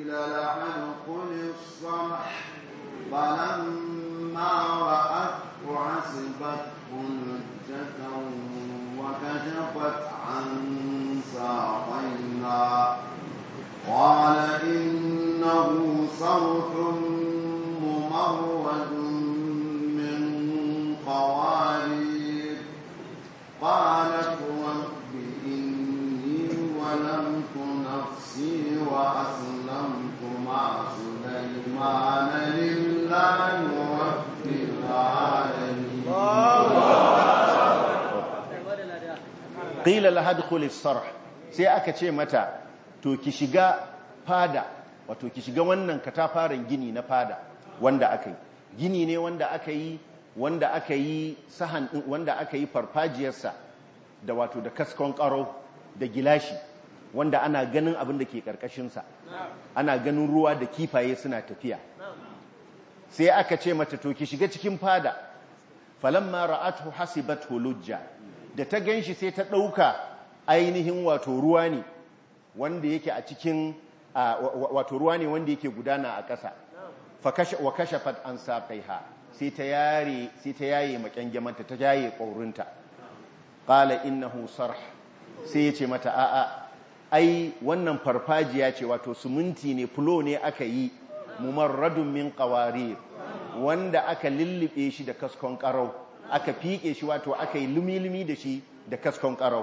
فلما رأته حسبته لجة وكشفت عن ساقيها قال إنه صرح ممرد من قوارير قالت رب إني ولمت نفسي وأسلمت مع سليمان لله رب العالمين qila laha dkhuli sarh sai aka ce mata to ki shiga fada wato ki shiga wannan katafaren gini na fada wanda aka yi gini ne wanda aka yi wanda aka yi sahan wanda aka yi farfajiyarsa da wato da kaskon karo da gilashi wanda ana ganin abin da ke karkashinsa ana ganin ruwa da kifaye suna tafiya sai aka ce mata to ki shiga cikin fada falamma ra'athu hasibathu lujja da ta ganshi sai ta dauka ainihin wato ruwa ne wanda yake a cikin wato ruwa ne wanda yake gudana a ƙasa wa kashafat an saqaiha sai ta yare sai ta yaye makyangyamanta ta yaye ƙaurinta qala innahu sarh sai yace mata a'a ai wannan farfajiya ce wato suminti ne fulo ne aka yi mumarradun min qawarir wanda aka lullube shi da kaskon karau aka fike shi wato aka yi lumi-lumi da shi da kaskon karau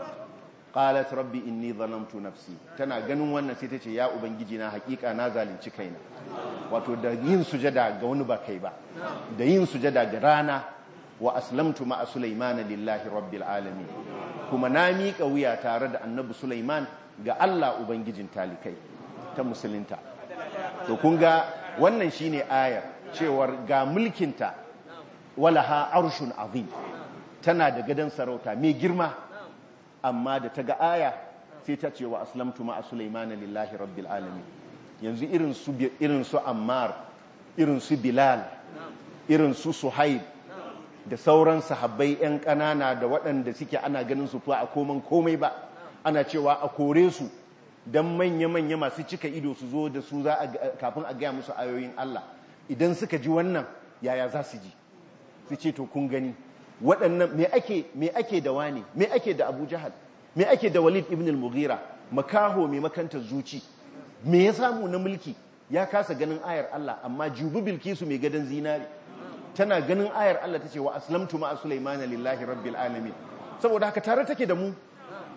qalat rabbi inni zalamtu nafsi tana ganin wannan sai tace ya ubangiji na hakika na zalunci kaina wato da yin sujada ga wani ba kai ba da yin sujada ga rana wa aslamtu ma sulaiman lillahi rabbil alamin kuma na miƙa wuya tare da annabi sulaiman ga Allah ubangijin talikai ta musulunta to kun ga wannan shine ayar cewar ga mulkinta walaha arshun azim tana da gadon sarauta mai girma amma da ta ga aya sai ta ce wa aslamtu ma sulaiman lillahi rabbil alamin yanzu irin su irin su ammar irin su bilal irin su suhaib da sauran sahabbai yan kanana da waɗanda suke ana ganin su fa a koman komai ba ana cewa a kore su dan manya-manya masu cika ido su zo da su za a kafin a gaya musu ayoyin Allah idan suka ji wannan yaya za su ji su ce to kun gani waɗannan me ake me ake da wani me ake da Abu Jahal me ake da Walid ibn al-Mughira makaho mai makanta zuci me ya samu na mulki ya kasa ganin ayar Allah amma jubu bilkisu mai gadan zinari tana ganin ayar Allah tace wa aslamtu ma Sulaiman lillahi rabbil alamin saboda haka tare take da mu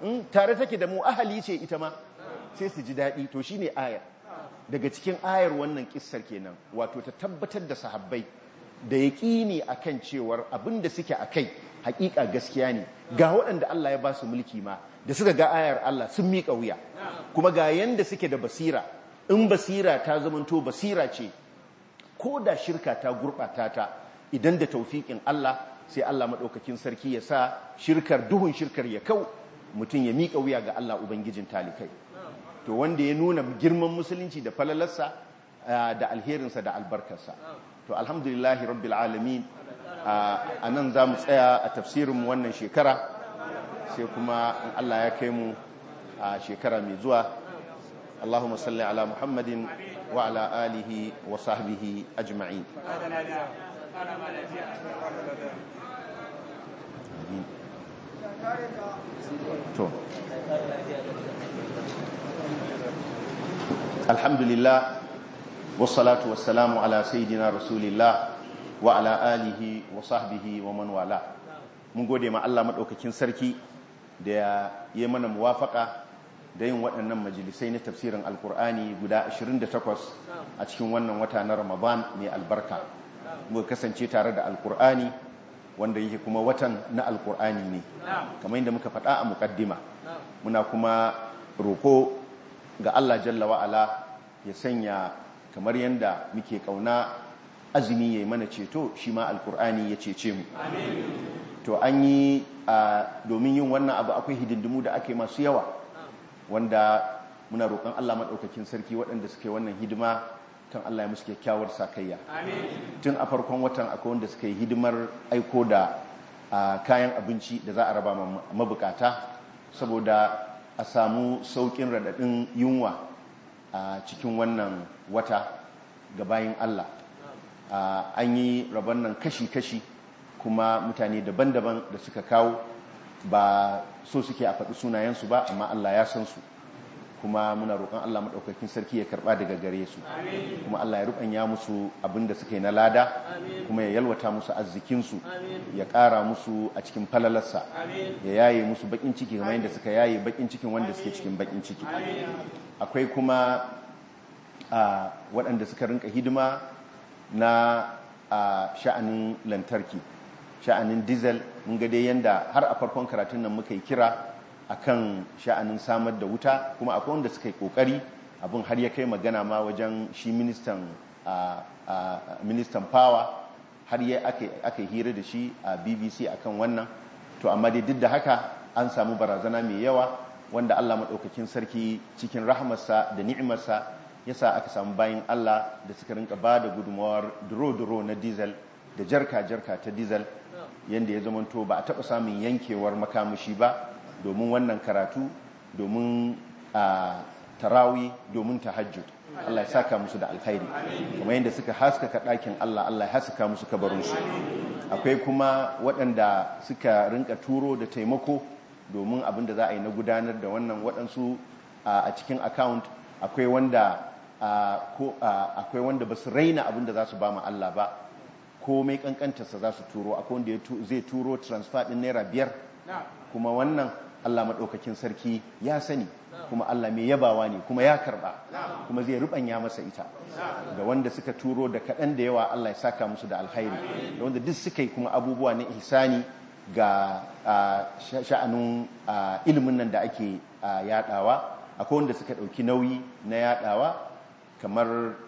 tare take da mu ahali ce ita ma sai su ji daɗi to shine ayar daga cikin ayar wannan kissar kenan wato ta tabbatar da sahabbai da yaƙini akan cewar abin da suke a kai hakika gaskiya ne ga waɗanda Allah ya ba su mulki ma da suka ga ayar Allah sun miƙa wuya kuma ga yanda suke da basira in basira ta zamanto basira ce ko da shirka ta gurɓata ta idan da taufiƙin Allah sai Allah maɗaukakin sarki ya sa shirkar duhun shirkar ya kau mutum ya miƙa wuya ga Allah Ubangijin talikai to wanda ya nuna girman musulunci da falalarsa da alherinsa da albarkarsa to alhamdulillahi rabbil alamin a nan za mu tsaya a tafsirinmu wannan shekara sai kuma in Allah ya kai mu a shekara mai zuwa Allahumma salli ala Muhammadin wa ala alihi wa sahbihi ajma'in to alhamdulillah wassalatu wassalamu ala sayyidina rasulillah wa ala alihi wa sahbihi wa man wala mun gode ma Allah madaukakin sarki da ya yi mana muwafaka da yin waɗannan majalisai na tafsirin alkur'ani guda 28 a cikin wannan wata na ramadan mai albarka muka kasance tare da alkur'ani wanda yake kuma watan na alkur'ani ne kamar yadda muka faɗa a muƙaddima muna kuma roƙo ga Allah jalla wa'ala ya sanya kamar yadda muke ƙauna azumi ya yi mana ceto shi ma alkur'ani ya cece mu to an yi domin yin wannan abu akwai hidindimu da ake masu yawa wanda muna roƙon Allah maɗaukakin sarki waɗanda suke wannan hidima kan Allah ya musu kyakkyawar sakayya tun a farkon watan akwai wanda suka yi hidimar aiko da kayan abinci da za a raba mabukata saboda a samu sauƙin raɗaɗin yunwa a cikin wannan wata ga bayin Allah an yi rabon nan kashi-kashi kuma mutane daban-daban da suka kawo ba so suke a faɗi sunayensu ba amma Allah ya san su kuma muna roƙon Allah maɗaukakin sarki ya karɓa daga gare su kuma Allah ya ruɓanya musu abin da suka yi na lada kuma ya yalwata musu arzikinsu ya ƙara musu a cikin falalarsa ya yaye musu baƙin ciki kamar yadda suka yaye baƙin cikin wanda suke cikin baƙin ciki akwai kuma waɗanda suka rinka hidima na sha'anin lantarki sha'anin diesel mun ga dai yanda har a farkon karatun nan muka yi kira akan sha'anin samar da wuta kuma akwai wanda suka yi kokari abin har ya kai magana ma wajen shi ministan ministan power har ya aka hira da shi a bbc akan wannan to amma dai duk da haka an samu barazana mai yawa wanda allah maɗaukakin sarki cikin rahamarsa da ni'imarsa yasa aka samu bayan allah da suka rinka ba da gudunmawar duro-duro na diesel da jarka-jarka ta diesel yadda ya zamanto ba a taɓa samun yankewar makamashi ba domin wannan karatu domin tarawi domin tahajjud Allah ya saka musu da alkhairi kuma yadda suka haskaka ɗakin Allah Allah ya haskaka musu kabarinsu akwai kuma waɗanda suka rinka turo da taimako domin abin da za a yi na gudanar da wannan waɗansu a cikin account akwai wanda akwai wanda ba su raina abin da za su ba ma Allah ba komai kankantarsa za su turo akwai wanda zai turo transfer ɗin naira biyar kuma wannan Allah maɗaukakin sarki ya sani kuma Allah mai yabawa ne kuma ya karɓa kuma zai rubanya masa ita da wanda suka turo da kaɗan da yawa Allah ya saka musu da alkhairi da wanda duk suka yi kuma abubuwa na ihsani ga sha'anin ilimin nan da ake yadawa akwai wanda suka ɗauki nauyi na yadawa kamar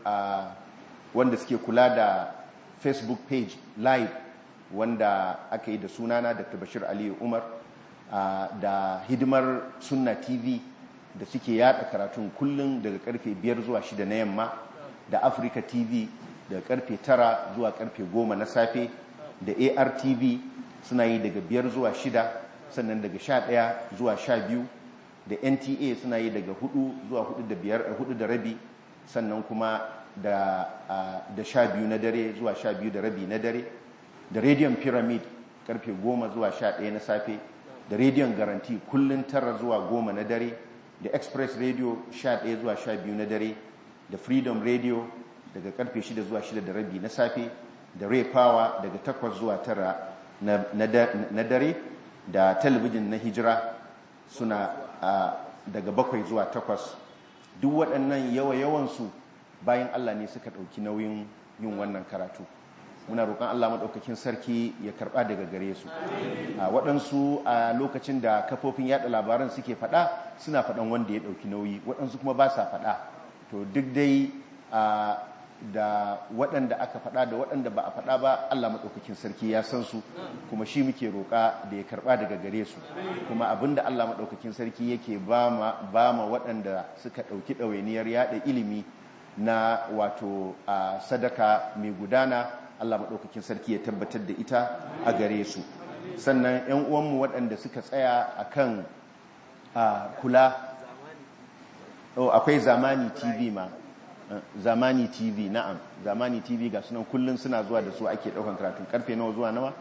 wanda suke kula da facebook page live wanda aka yi da sunana dr bashir aliyu umar Uh, da hidimar sunna tv da suke yada karatun kullum daga karfe 5 zuwa 6 na yamma da africa tv daga karfe 9 zuwa karfe 10 na safe da artv suna yi daga 5 zuwa 6 sannan daga 11 zuwa 12 da nta suna yi daga 4 zuwa 4 da rabi sannan kuma da uh, da 12 na dare zuwa 12 da rabi na dare da radium pyramid karfe 10 zuwa 11 na safe da rediyon garanti kullum tara zuwa goma na dare da express radio 11 zuwa 12 na dare da freedom radio daga karfe 6 zuwa 6 da rabi na safe da ray power daga 8 zuwa 9 na dare da talabijin na hijira suna daga bakwai zuwa takwas duk waɗannan yawa-yawansu bayan Allah ne suka ɗauki nauyin yin wannan karatu muna roƙon Allah maɗaukakin sarki ya karɓa daga gare su waɗansu a lokacin da kafofin yaɗa labaran suke faɗa suna faɗan wanda ya ɗauki nauyi waɗansu kuma ba sa faɗa to duk dai da waɗanda aka faɗa da waɗanda ba a faɗa ba Allah maɗaukakin sarki ya san su kuma shi muke roƙa da ya karɓa daga gare su kuma abinda Allah maɗaukakin sarki yake ba ma waɗanda suka ɗauki ɗawainiyar yaɗa ilimi na wato sadaka mai gudana Allah maɗaukakin sarki ya tabbatar da ita a gare su sannan 'yan uwanmu waɗanda suka tsaya a kan kula akwai zamani tv ma zamani tv na'am zamani tv ga sunan kullum suna zuwa da su ake ɗaukan karatun karfe nawa zuwa nawa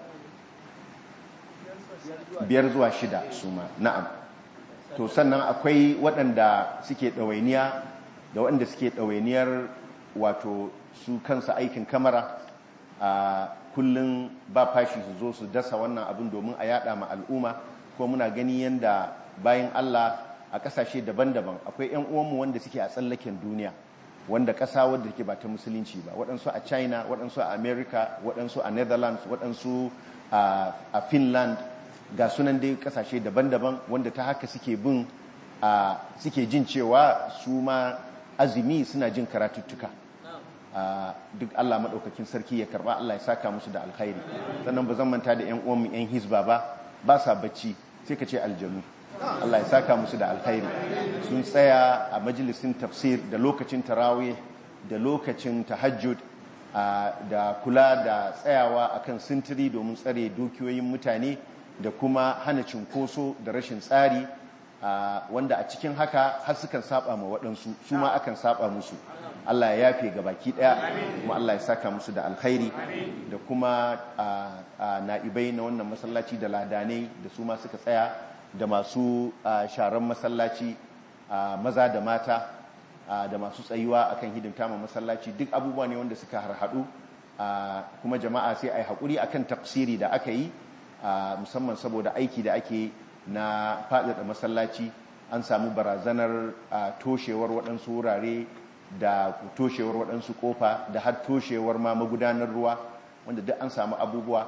biyar zuwa shida su ma na'am to sannan akwai waɗanda suke ɗawainiya da waɗanda suke ɗawainiyar wato su kansa aikin kamara a kullum ba fashi su zo su dasa wannan abin domin a yada ma al'umma ko muna gani yadda bayan Allah a kasashe daban-daban akwai 'yan uwanmu wanda suke a tsallaken duniya wanda ƙasa wadda ke ba ta musulunci ba waɗansu a china waɗansu a america waɗansu a netherlands waɗansu a finland ga sunan dai ƙasashe daban-daban wanda ta haka suke bin suke jin cewa su ma azumi suna jin karatuttuka duk Allah maɗaukakin sarki ya karɓa Allah ya saka musu da alkhairi sannan ba zan manta da 'yan uwanmu 'yan hisba ba ba sa bacci sai ka ce aljanu Allah ya saka musu da alkhairi sun tsaya a majalisin tafsir da lokacin tarawih da lokacin tahajjud da kula da tsayawa akan sintiri domin tsare dukiyoyin mutane da kuma hana cinkoso da rashin tsari wanda a cikin haka har sukan saba ma waɗansu su ma akan saba musu Allah ya yafe ga baki ɗaya kuma Allah ya saka musu da alkhairi da kuma na'ibai na wannan masallaci da ladanai da su ma suka tsaya da masu sharan masallaci maza da mata da masu tsayuwa akan hidimta ma masallaci duk abubuwa ne wanda suka harhaɗu kuma jama'a sai a yi haƙuri akan tafsiri da aka yi musamman saboda aiki da ake na faɗaɗa masallaci an samu barazanar toshewar waɗansu wurare da toshewar waɗansu ƙofa da har toshewar ma magudanar ruwa wanda duk an samu abubuwa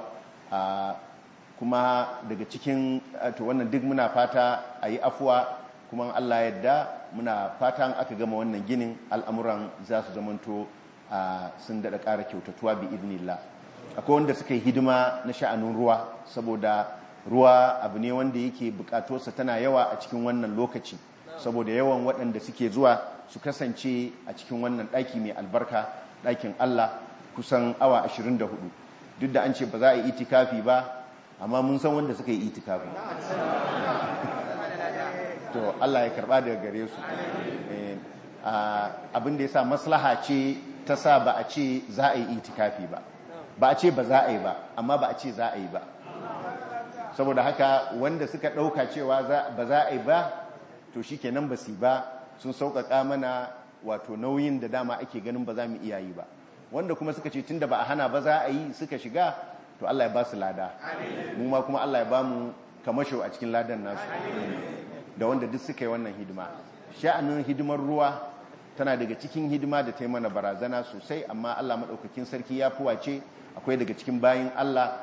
kuma daga cikin to wannan duk muna fata a yi afuwa kuma Allah yadda muna fatan aka gama wannan ginin al'amuran za su zamanto sun daɗa ƙara kyautatuwa bi idnillah akwai wanda suka yi hidima na sha'anin ruwa saboda ruwa abu ne wanda yake bukatosa tana yawa a cikin wannan lokaci saboda yawan waɗanda suke zuwa su kasance a cikin wannan ɗaki mai albarka ɗakin Allah kusan awa 24 duk da an ce ba za a yi itikafi ba amma mun san wanda suka yi itikafi to Allah ya karba daga gare su abin da ya sa maslaha ce ta sa ba a ce za a yi itikafi ba ba a ce ba za a yi ba amma ba a ce za a yi ba saboda haka wanda suka ɗauka cewa ba za a yi ba to shi kenan ba su ba sun sauƙaƙa mana wato nauyin da dama ake ganin ba za mu iya yi ba wanda kuma suka ce tun da ba a hana ba za a yi suka shiga to Allah ya ba su lada mu ma kuma Allah ya ba mu kamasho a cikin ladan nasu da wanda duk suka yi wannan hidima sha'anin hidimar ruwa tana daga cikin hidima da ta yi mana barazana sosai amma Allah maɗaukakin sarki ya fuwace akwai daga cikin bayin Allah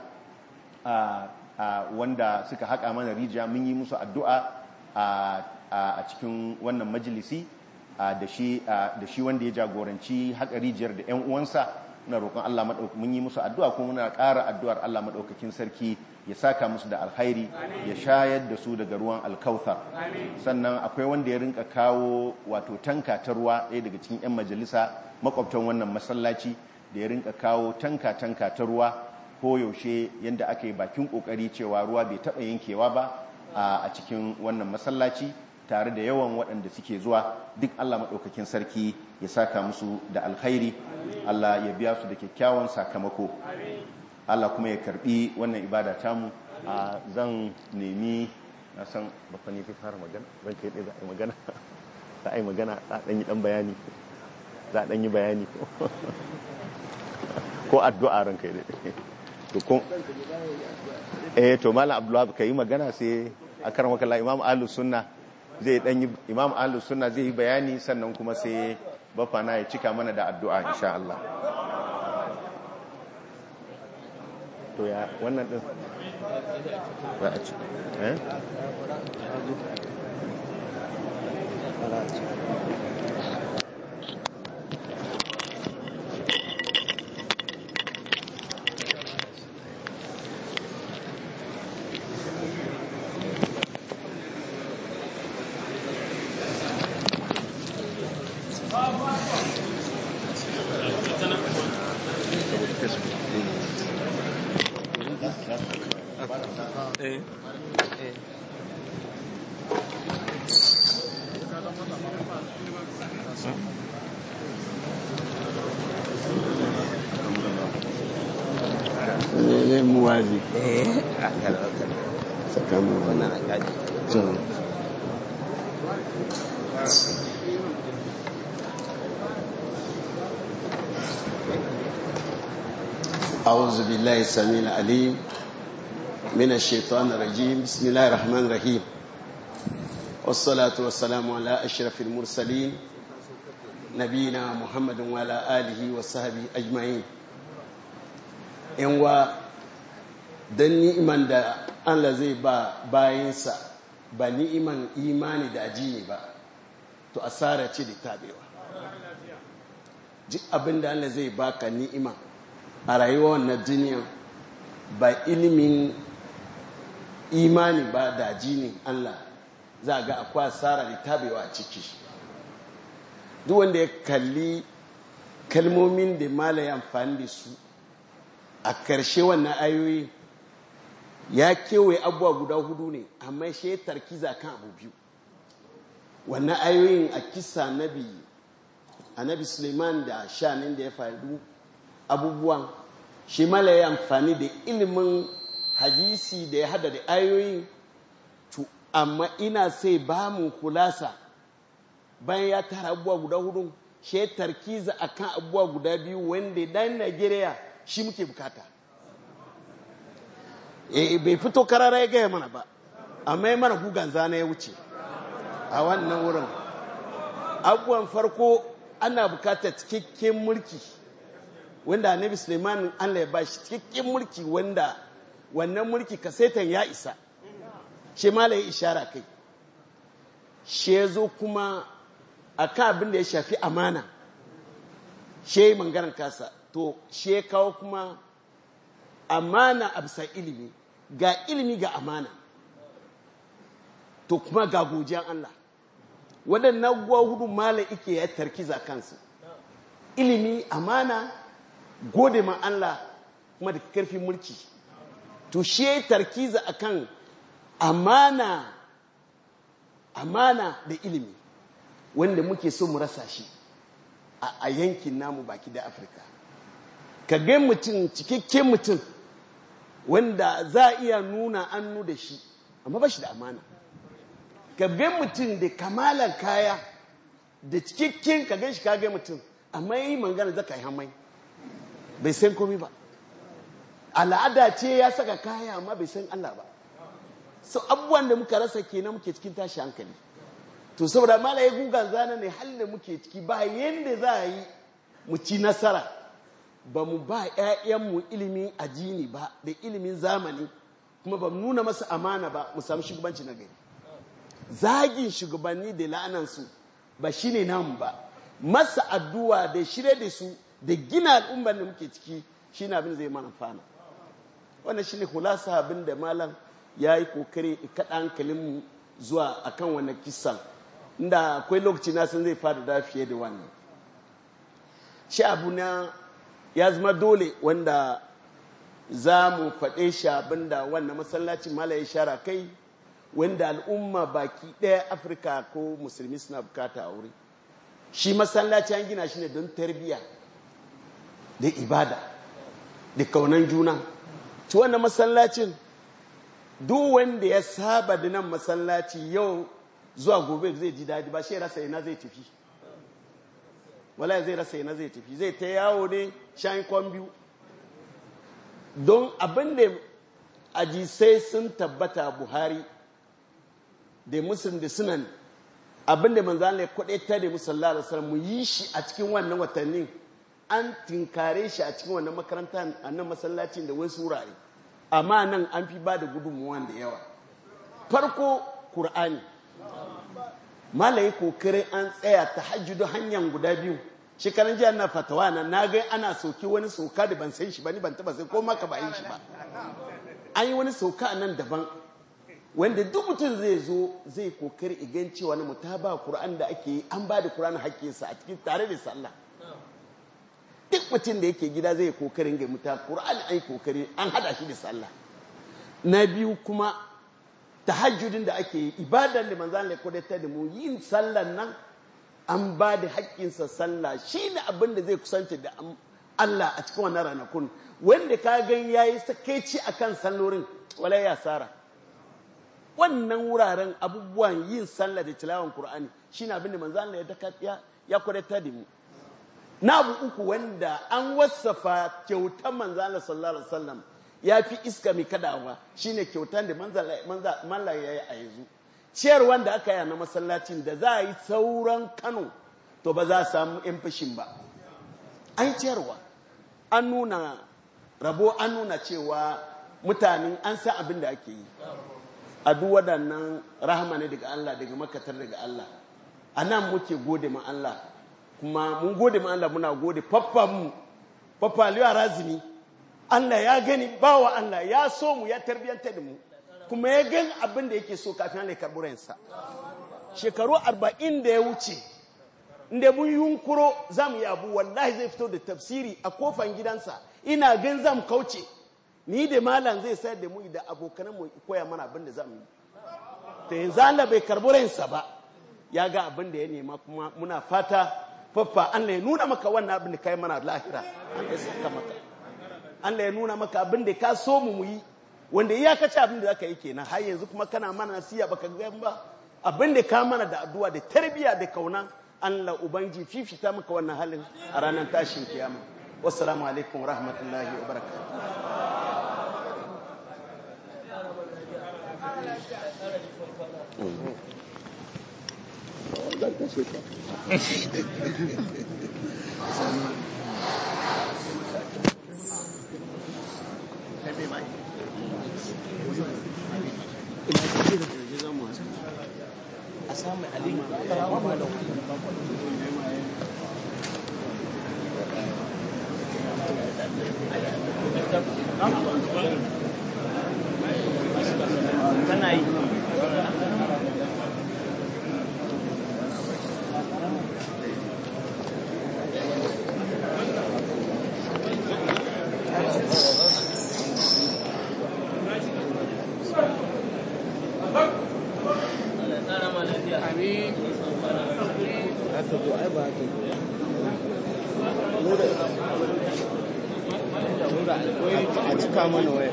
wanda suka haƙa mana rijiya mun yi musu addu'a a cikin wannan majalisi da shi wanda ya jagoranci haƙa rijiyar da 'yan uwansa muna roƙon Allah maɗaukakin mun yi musu addu'a kuma muna ƙara addu'ar Allah maɗaukakin sarki ya saka musu da alkhairi ya shayar da su daga ruwan alkautar sannan akwai wanda ya rinka kawo wato tanka ta ruwa ɗaya daga cikin 'yan majalisa makwabtan wannan masallaci da ya rinka kawo tanka-tanka ta ruwa ko yaushe yadda aka yi bakin ƙoƙari cewa ruwa bai taɓa yankewa ba a cikin wannan masallaci tare da yawan waɗanda suke zuwa duk Allah maɗaukakin sarki ya saka musu da alkhairi Allah ya biya su da kyakkyawan sakamako Allah kuma ya karbi wannan ibada tamu a zan nemi na san bakon fi fara magana ban kai za a yi magana za a yi magana za a ɗan yi ɗan bayani za a ɗan yi bayani ko addu'a ran kai daɗe to kun eh to malam abdullahi ka yi magana sai a karan wakala imam ahlus sunna zai dan yi imam ahlus sunna zai yi bayani sannan kuma sai bafana ya cika mana da addu'a insha Allah to ya wannan din za a ci eh ne muwazi eh a kada tsakanin wannan a kaji can أعوذ بالله السميع العليم من الشيطان الرجيم بسم الله الرحمن الرحيم والصلاة والسلام على أشرف المرسلين نبينا محمد وعلى آله وصحبه أجمعين yanwa don ni'iman da Allah zai ba bayansa ba ni'iman imani da ajiye ba to asara ce da tabewa duk abin da Allah zai baka ni'ima a rayuwar wannan duniya ba ilimin imani ba da ajini Allah za ga akwai asara da tabewa a ciki duk wanda ya kalli kalmomin da malaye amfani da su a ƙarshe wannan ayoyi ya kewaye abubuwa guda hudu ne amma shi ya tarkiza kan abu biyu wannan ayoyin a kisa nabi annabi suleiman da shanin da ya faru abubuwan shi mala ya amfani da ilimin hadisi da ya hada da ayoyin to amma ina sai ba mu kulasa bayan ya tara abubuwa guda hudu shi ya tarkiza akan abubuwa guda biyu wanda dan najeriya shi muke bukata e bai fito karara ya gaya mana ba amma ya mana gugan zana ya wuce a wannan wurin abubuwan farko ana bukata cikakken mulki wanda annabi suleiman allah ya bashi cikakken mulki wanda wannan mulki kasetan ya isa shi mala ya ishara kai shi ya zo kuma a kan abin da ya shafi amana shi ya yi mangaran kasa to shi ya kawo kuma amana a bisa ilimi ga ilimi ga amana to kuma ga gojiyan Allah waɗannan guwa hudu mala ike ya tarkiza kansu ilimi amana gode ma Allah kuma da karfin mulki to shi ya tarkiza akan amana amana da ilimi wanda muke so mu rasa shi a yankin namu baki da afirka ka ga mutum cikakken mutum wanda za a iya nuna annu da shi amma ba shi da amana ka ga mutum da kamalan kaya da cikakken ka gan shi ka ga mutum amma yi mangana zaka yi hamai bai san komi ba al'ada ce ya saka kaya amma bai san Allah ba so abubuwan da muka rasa kenan muke cikin tashi hankali to saboda malaye gugan zana ne halin da muke ciki ba yanda za a yi mu ci nasara ba mu ba 'ya'yanmu ilimin ajini ba da ilimin zamani kuma ba mu nuna masa amana ba mu samu shugabanci na gari zagin shugabanni da la'anansu ba shi ne namu ba masa addu'a da shirye da su da gina al'ummar da muke ciki shi ne abin zai mana fana wannan shi ne hulasa abin da malam ya yi kokari kaɗa hankalinmu zuwa akan wannan kisan inda akwai lokaci na san zai fada da fiye da wannan shi abu na ya zama dole wanda za mu faɗe shi abinda wannan masallacin mala ya shara kai wanda al'umma baki ɗaya afirka ko musulmi suna bukata a wuri shi masallaci an gina shi ne don tarbiyya da ibada da kaunan juna ci wannan masallacin duk wanda ya saba da nan masallaci yau zuwa gobe zai ji daji ba shi rasa ina zai tafi wala zai rasa ina zai tafi zai ta yawo ne shan kwan biyu don abin da ajisai sun tabbata buhari da muslim da sunan abinda manzo Allah ya kwadaita da musalla alaihi wasallam mu yi shi a cikin wannan watannin an tinkare shi a cikin wannan makaranta a nan masallacin da wasu wurare amma nan an fi ba da gudunmuwa da yawa farko Kur'ani malayi kokarin an tsaya ta hajjudu hanyar guda biyu shekaran jiya na fatawa na na ga ana soki wani soka da ban san shi ba ni ban taba sai ko maka ba yin shi ba an yi wani soka a nan daban wanda duk mutum zai zo zai kokari igan cewa na mutaba Kur'an da ake yi an ba da Kur'an hakkinsa a cikin tare da sallah duk mutum da yake gida zai kokarin ga muta Qur'ani ai kokari an hada shi da sallah na biyu kuma tahajjudin da ake yi ibadan da manzon Allah ya ta da mu yin sallan nan an ba da haƙƙinsa sallah shine abin da zai kusanta da Allah a cikin wannan ranakun wanda ka gan yayi sakaici akan sallorin wala ya sara wannan wuraren abubuwan yin sallah da tilawan Qur'ani shine abin da manzon Allah ya ya kwadatar da mu na abu uku wanda an wasafa kyautar manzala sallallahu alaihi wasallam ya fi iska mai kadawa shine kyautar da manzala ya yi a yanzu ciyar wanda aka yi na masallacin da za a yi sauran kano to ba za a samu yan fashin ba an ciyarwa an nuna rabo an nuna cewa mutanen an sa abin da ake yi a duk waɗannan rahama ne daga Allah daga makatar daga Allah a nan muke gode ma Allah kuma mun gode ma Allah muna gode mu papa liya razini Allah ya gani bawa Allah ya so mu ya tarbiyanta da mu kuma ya gani abin da yake so kafin Allah ya karbi ransa shekaru arba'in da ya wuce inda mun yunkuro za mu yi abu wallahi zai fito da tafsiri a kofan gidansa ina gan zam kauce ni da malam zai sayar da mu da abokanan mu koya mana abin da za mu yi ta yanzu Allah bai karbi ransa ba ya ga abin da ya nema kuma muna fata faffa Allah ya nuna maka wannan abin da kai mana lahira Allah ya saka maka Allah ya nuna maka abin da ka so mu muyi wanda iyakaci abin da zaka yi kenan har yanzu kuma kana mana nasiya baka ga ba abin da ka mana da addu'a da tarbiya da kauna Allah ubangi fifita maka wannan halin a ranar tashin kiyama wassalamu alaikum wa rahmatullahi wa barakatuh kana yi a cika mana waya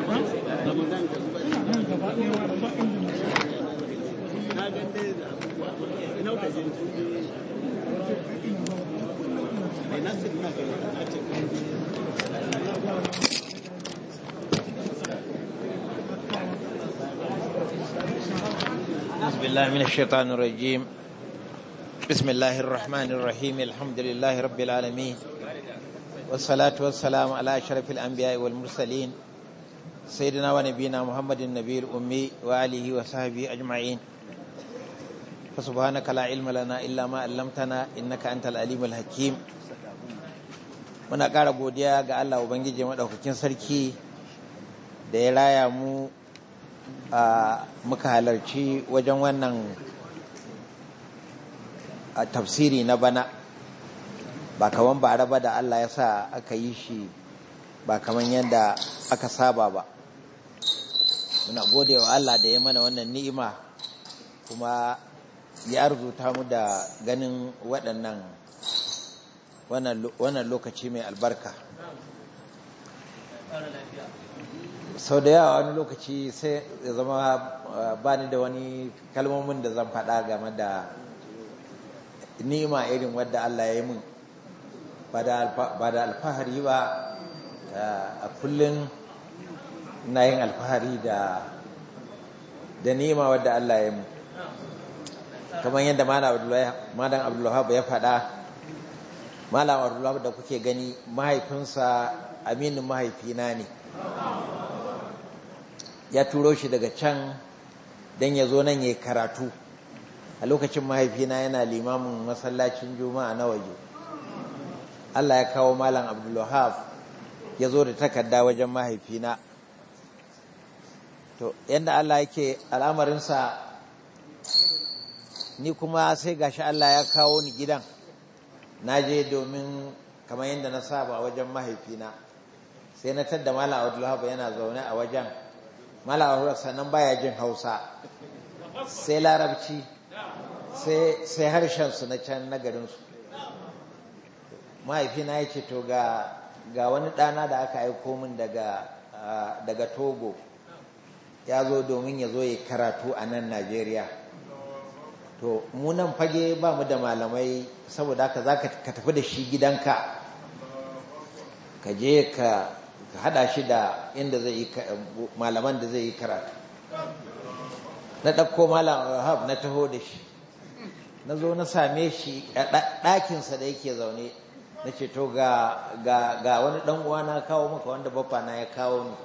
بسم الله من الشيطان الرجيم بسم الله الرحمن الرحيم الحمد لله رب العالمين والصلاة والسلام على أشرف الأنبياء والمرسلين سيدنا ونبينا محمد النبي الأمي وآله وصحبه أجمعين فسبحانك لا علم لنا إلا ما علمتنا إنك أنت العليم الحكيم muna ƙara godiya ga Allah Ubangiji maɗaukakin sarki da ya raya mu a muka halarci wajen wannan a tafsiri na bana ba kaman ba raba da Allah ya sa aka yi shi ba kaman yadda aka saba ba muna gode wa Allah da ya mana wannan ni'ima kuma ya arzuta mu da ganin waɗannan wannan lokaci mai albarka sau da yawa wani lokaci sai ya zama ba ni da wani kalmomin da zan faɗa game da nima irin wadda Allah ya yi min ba da alfahari ba a kullum na yin alfahari da da nima wadda Allah ya yi min kamar yadda malam abdullahi ya faɗa malam abdullahi da kuke gani mahaifinsa aminin mahaifina ne ya turo shi daga can don ya zo nan ya karatu a lokacin mahaifina yana limamin masallacin juma'a na waje Allah ya kawo malam abdullahi ya zo da takarda wajen mahaifina to yadda Allah yake al'amarinsa ni kuma sai gashi Allah ya kawo ni gidan na je domin kamar yadda na saba wajen mahaifina sai na tadda malam abdullahi yana zaune a wajen malam abdullahi sannan baya jin hausa sai larabci sai harshensu na can na garinsu mahaifina ya ce to ga wani ɗana da aka aiko min daga togo ya zo domin ya zo ya karatu a nan najeriya to munan fage ba mu da malamai saboda haka za ka tafi da shi gidanka ka je ka hada shi da inda zai yi malaman da zai yi karatu na ɗauko malam rahab na taho da shi na zo na same shi a ɗakinsa da yake zaune na ce to ga wani ɗan uwa na kawo maka wanda baffa na ya kawo ni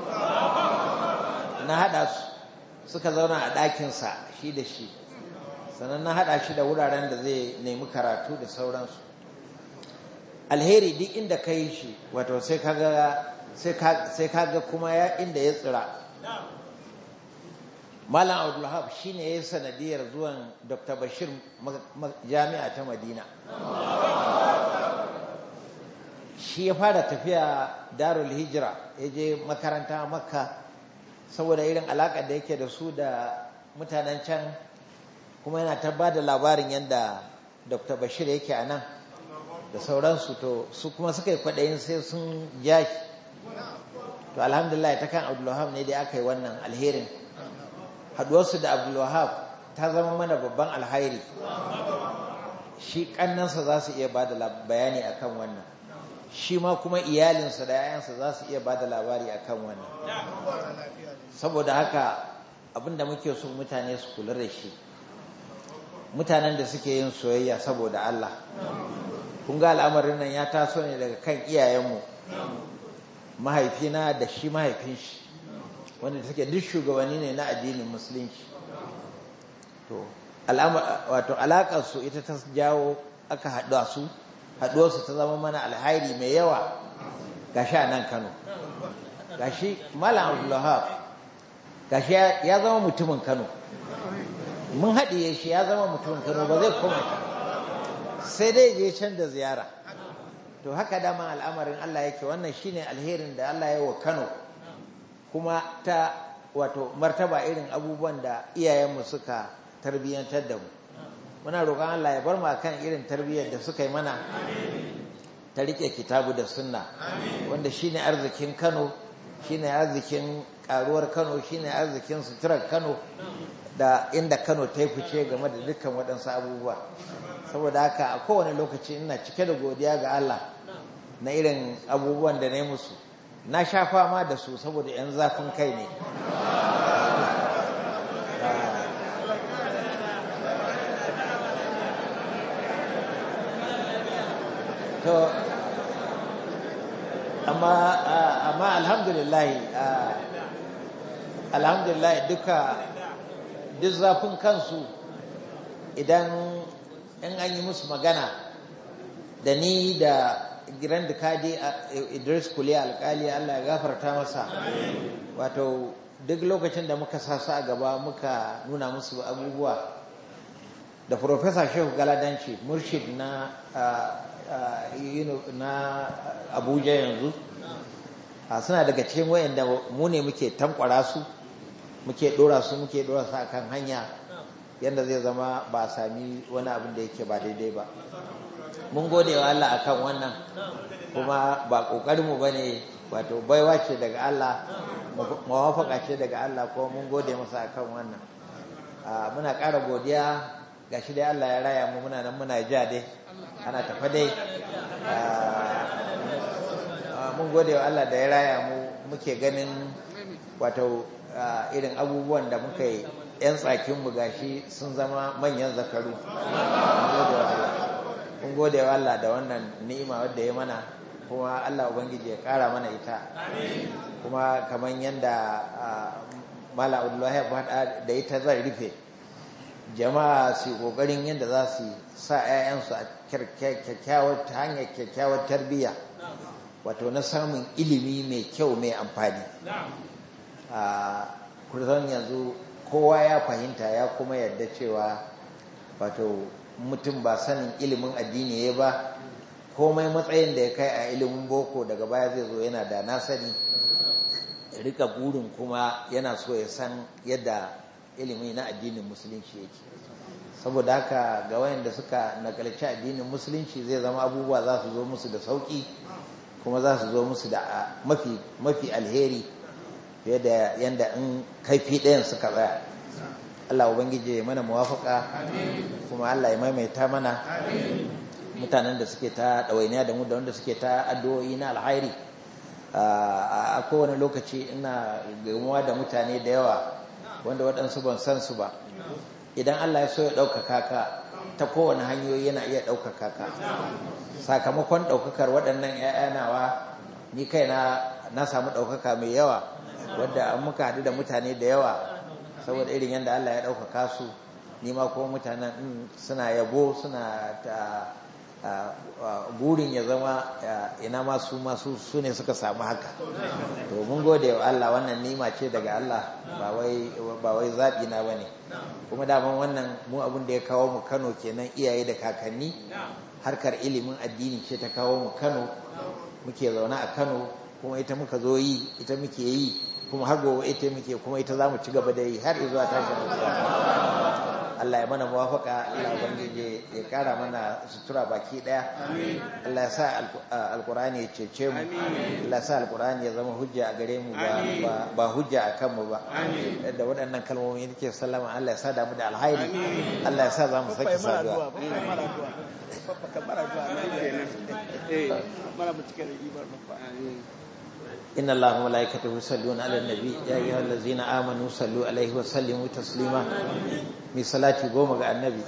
na haɗa su suka zauna a ɗakinsa shi da shi sannan na haɗa shi da wuraren da zai nemi karatu da sauransu alheri duk inda ka yi shi wato sai kaga kuma ya inda ya tsira malam abdullahab shi ne ya sanadiyar zuwan dr bashir jami'a ta madina shi ya fara tafiya darul hijira ya je makaranta makka saboda irin alaƙar da yake da su da mutanen can kuma yana ta ba da labarin yadda dr bashir yake a nan da sauransu to su kuma suka yi kwaɗayin sai sun ja shi to alhamdulillah ta kan abdullahab ne dai aka yi wannan alherin haɗuwarsu da abdullahab ta zama mana babban alhairi shi ƙannansa za su iya ba da bayani a kan wannan shi ma kuma iyalinsa da 'ya'yansa za su iya ba da labari a kan wannan saboda haka abinda muke so mutane su kula da shi mutanen da suke yin soyayya saboda Allah kun ga al'amarin nan ya taso ne daga kan iyayenmu mahaifina da shi mahaifin shi wanda take duk shugabanni ne na addinin musulunci to wato alakar su ita ta jawo aka haɗu su haɗuwarsu ta zama mana alhairi mai yawa gashi a nan Kano gashi Malam Abdulwahab gashi ya zama mutumin Kano mun haɗiye shi ya zama mutumin Kano ba zai koma sai dai je can da ziyara to haka dama al'amarin Allah yake wannan shine alherin da Allah ya wa Kano kuma ta wato martaba irin abubuwan da iyayenmu suka tarbiyyantar da mu muna roƙon Allah ya bar mu kan irin tarbiyyar da suka yi mana ta rike kitabu da sunna wanda shine arzikin Kano shine arzikin karuwar Kano shine arzikin suturar Kano da inda Kano ta yi fice game da dukkan waɗansu abubuwa saboda haka a kowane lokaci ina cike da godiya ga Allah na irin abubuwan da na yi musu na sha fama da su saboda 'yan zafin kai ne to amma amma alhamdulillah alhamdulillah duka duk zafin kansu idan in an yi musu magana da ni da giran da kaji idris kuliya alkali allah ya gafarta masa wato duk lokacin da muka sasu a gaba muka nuna musu abubuwa da professor shehu galadanci murshid na na abuja yanzu suna daga cikin wayanda mu ne muke tankwara su muke dora su muke dora su akan hanya yadda zai zama ba a sami wani abin da yake ba daidai ba mun gode wa Allah akan wannan kuma ba kokarinmu ba ne wato baiwa ce daga Allah mawafaka ce daga Allah kuma mun gode masa akan wannan muna ƙara godiya ga shi dai Allah ya raya mu muna nan muna ja dai ana tafa dai mun gode wa Allah da ya raya mu muke ganin wato irin abubuwan da muka yi 'yan tsakinmu gashi sun zama manyan zakaru kun gode wa Allah da wannan ni'ima wadda ya mana kuma Allah Ubangiji ya kara mana ita kuma kamar yadda mala abdullahi ya faɗa da ita zai rufe jama'a su ƙoƙarin yadda za su sa 'ya'yansu a hanyar kyakkyawar tarbiyya wato na samun ilimi mai kyau mai amfani a kurzon yanzu kowa ya fahimta ya kuma yadda cewa wato mutum ba sanin ilimin addini ya ba komai matsayin da ya kai a ilimin boko daga baya zai zo yana da nasani rika burin kuma yana so ya san yadda ilimi na addinin musulunci yake saboda haka ga wayanda suka nakalci addinin musulunci zai zama abubuwa za su zo musu da sauki kuma za su zo musu da mafi mafi alheri fiye da yanda in kaifi ɗayan suka tsaya Allah ubangiji ya mana muwafaka kuma Allah ya maimaita mana mutanen da suke ta ɗawainiya da mu da wanda suke ta addu'o'i na alhairi a kowane lokaci ina gamuwa da mutane da yawa wanda waɗansu ban san su ba idan Allah ya so ya ɗaukaka ka ta kowane hanyoyi yana iya ɗaukaka ka sakamakon ɗaukakar waɗannan ‘ya'ya nawa ni kai na samu ɗaukaka mai yawa wadda an muka haɗu da mutane da yawa saboda irin yadda Allah ya ɗaukaka su ni ma kuma mutanen suna yabo suna ta burin ya zama ina masu masu su ne suka samu haka to mun gode wa Allah wannan nima ce daga Allah ba wai zaɓi na ba ne kuma daman wannan mu abin da ya kawo mu Kano kenan iyaye da kakanni harkar ilimin addini ce ta kawo mu Kano muke zaune a Kano kuma ita muka zo yi ita muke yi kuma har gobe ita muke kuma ita za mu ci gaba da yi har zuwa tashin Allah ya mana muwafaka Allah ubangiji ya kara mana sutura baki daya Allah ya sa alkurani ya cece mu Allah ya sa alkurani ya zama hujja a gare mu ba hujja a kanmu ba da waɗannan kalmomi nake sallama Allah ya sa damu da alhairi Allah ya sa za mu sake saduwa إن الله وملائكته يصلون على النبي يا أيها الذين آمنوا صلوا عليه وسلموا تسليما من صلاة قوم على النبي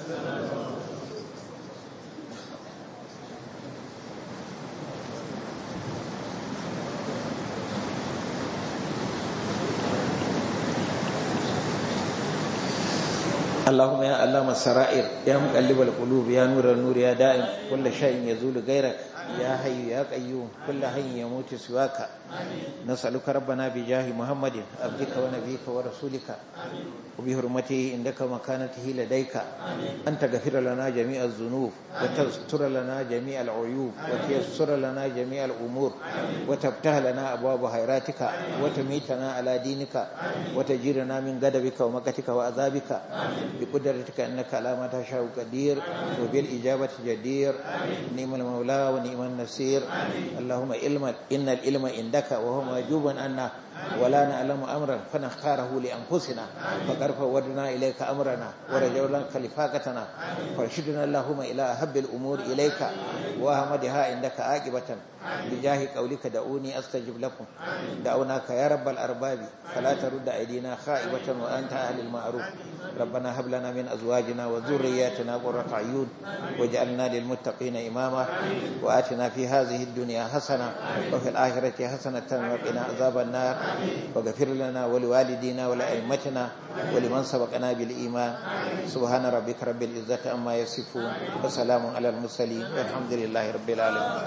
اللهم يا علام السرائر يا مقلب القلوب يا نور النور يا دائم كل شيء يزول غيرك يا حي يا قيوم كل حي يموت سواك نسألك ربنا بجاه محمد عبدك ونبيك ورسولك وبحرمته عندك مكانته لديك أن تغفر لنا جميع الذنوب وتستر لنا جميع العيوب وتيسر لنا جميع الأمور وتفتح لنا أبواب خيراتك وتميتنا على دينك وتجيرنا من غضبك ومكتك وعذابك بقدرتك أنك على ما تشاء قدير وبالإجابة جدير نعم المولى ونعم النصير اللهم علم إن العلم عندك وهو موجوب عنا ولا نعلم أمرا فنختاره لأنفسنا فقد فودنا إليك أمرنا ورجونا خلفاقتنا فارشدنا اللهم إلى أحب الأمور إليك وأحمدها عندك عاقبة بجاه قولك دعوني أستجب لكم دعوناك يا رب الأرباب فلا ترد أيدينا خائبة وأنت أهل المعروف ربنا هب لنا من أزواجنا وذرياتنا قرة عيون واجعلنا للمتقين إماما وآتنا في هذه الدنيا حسنة وفي الآخرة حسنة وقنا عذاب النار واغفر لنا ولوالدينا ولأئمتنا ولمن سبقنا بالإيمان سبحان ربك رب العزة عما يصفون وسلام على المرسلين والحمد لله رب العالمين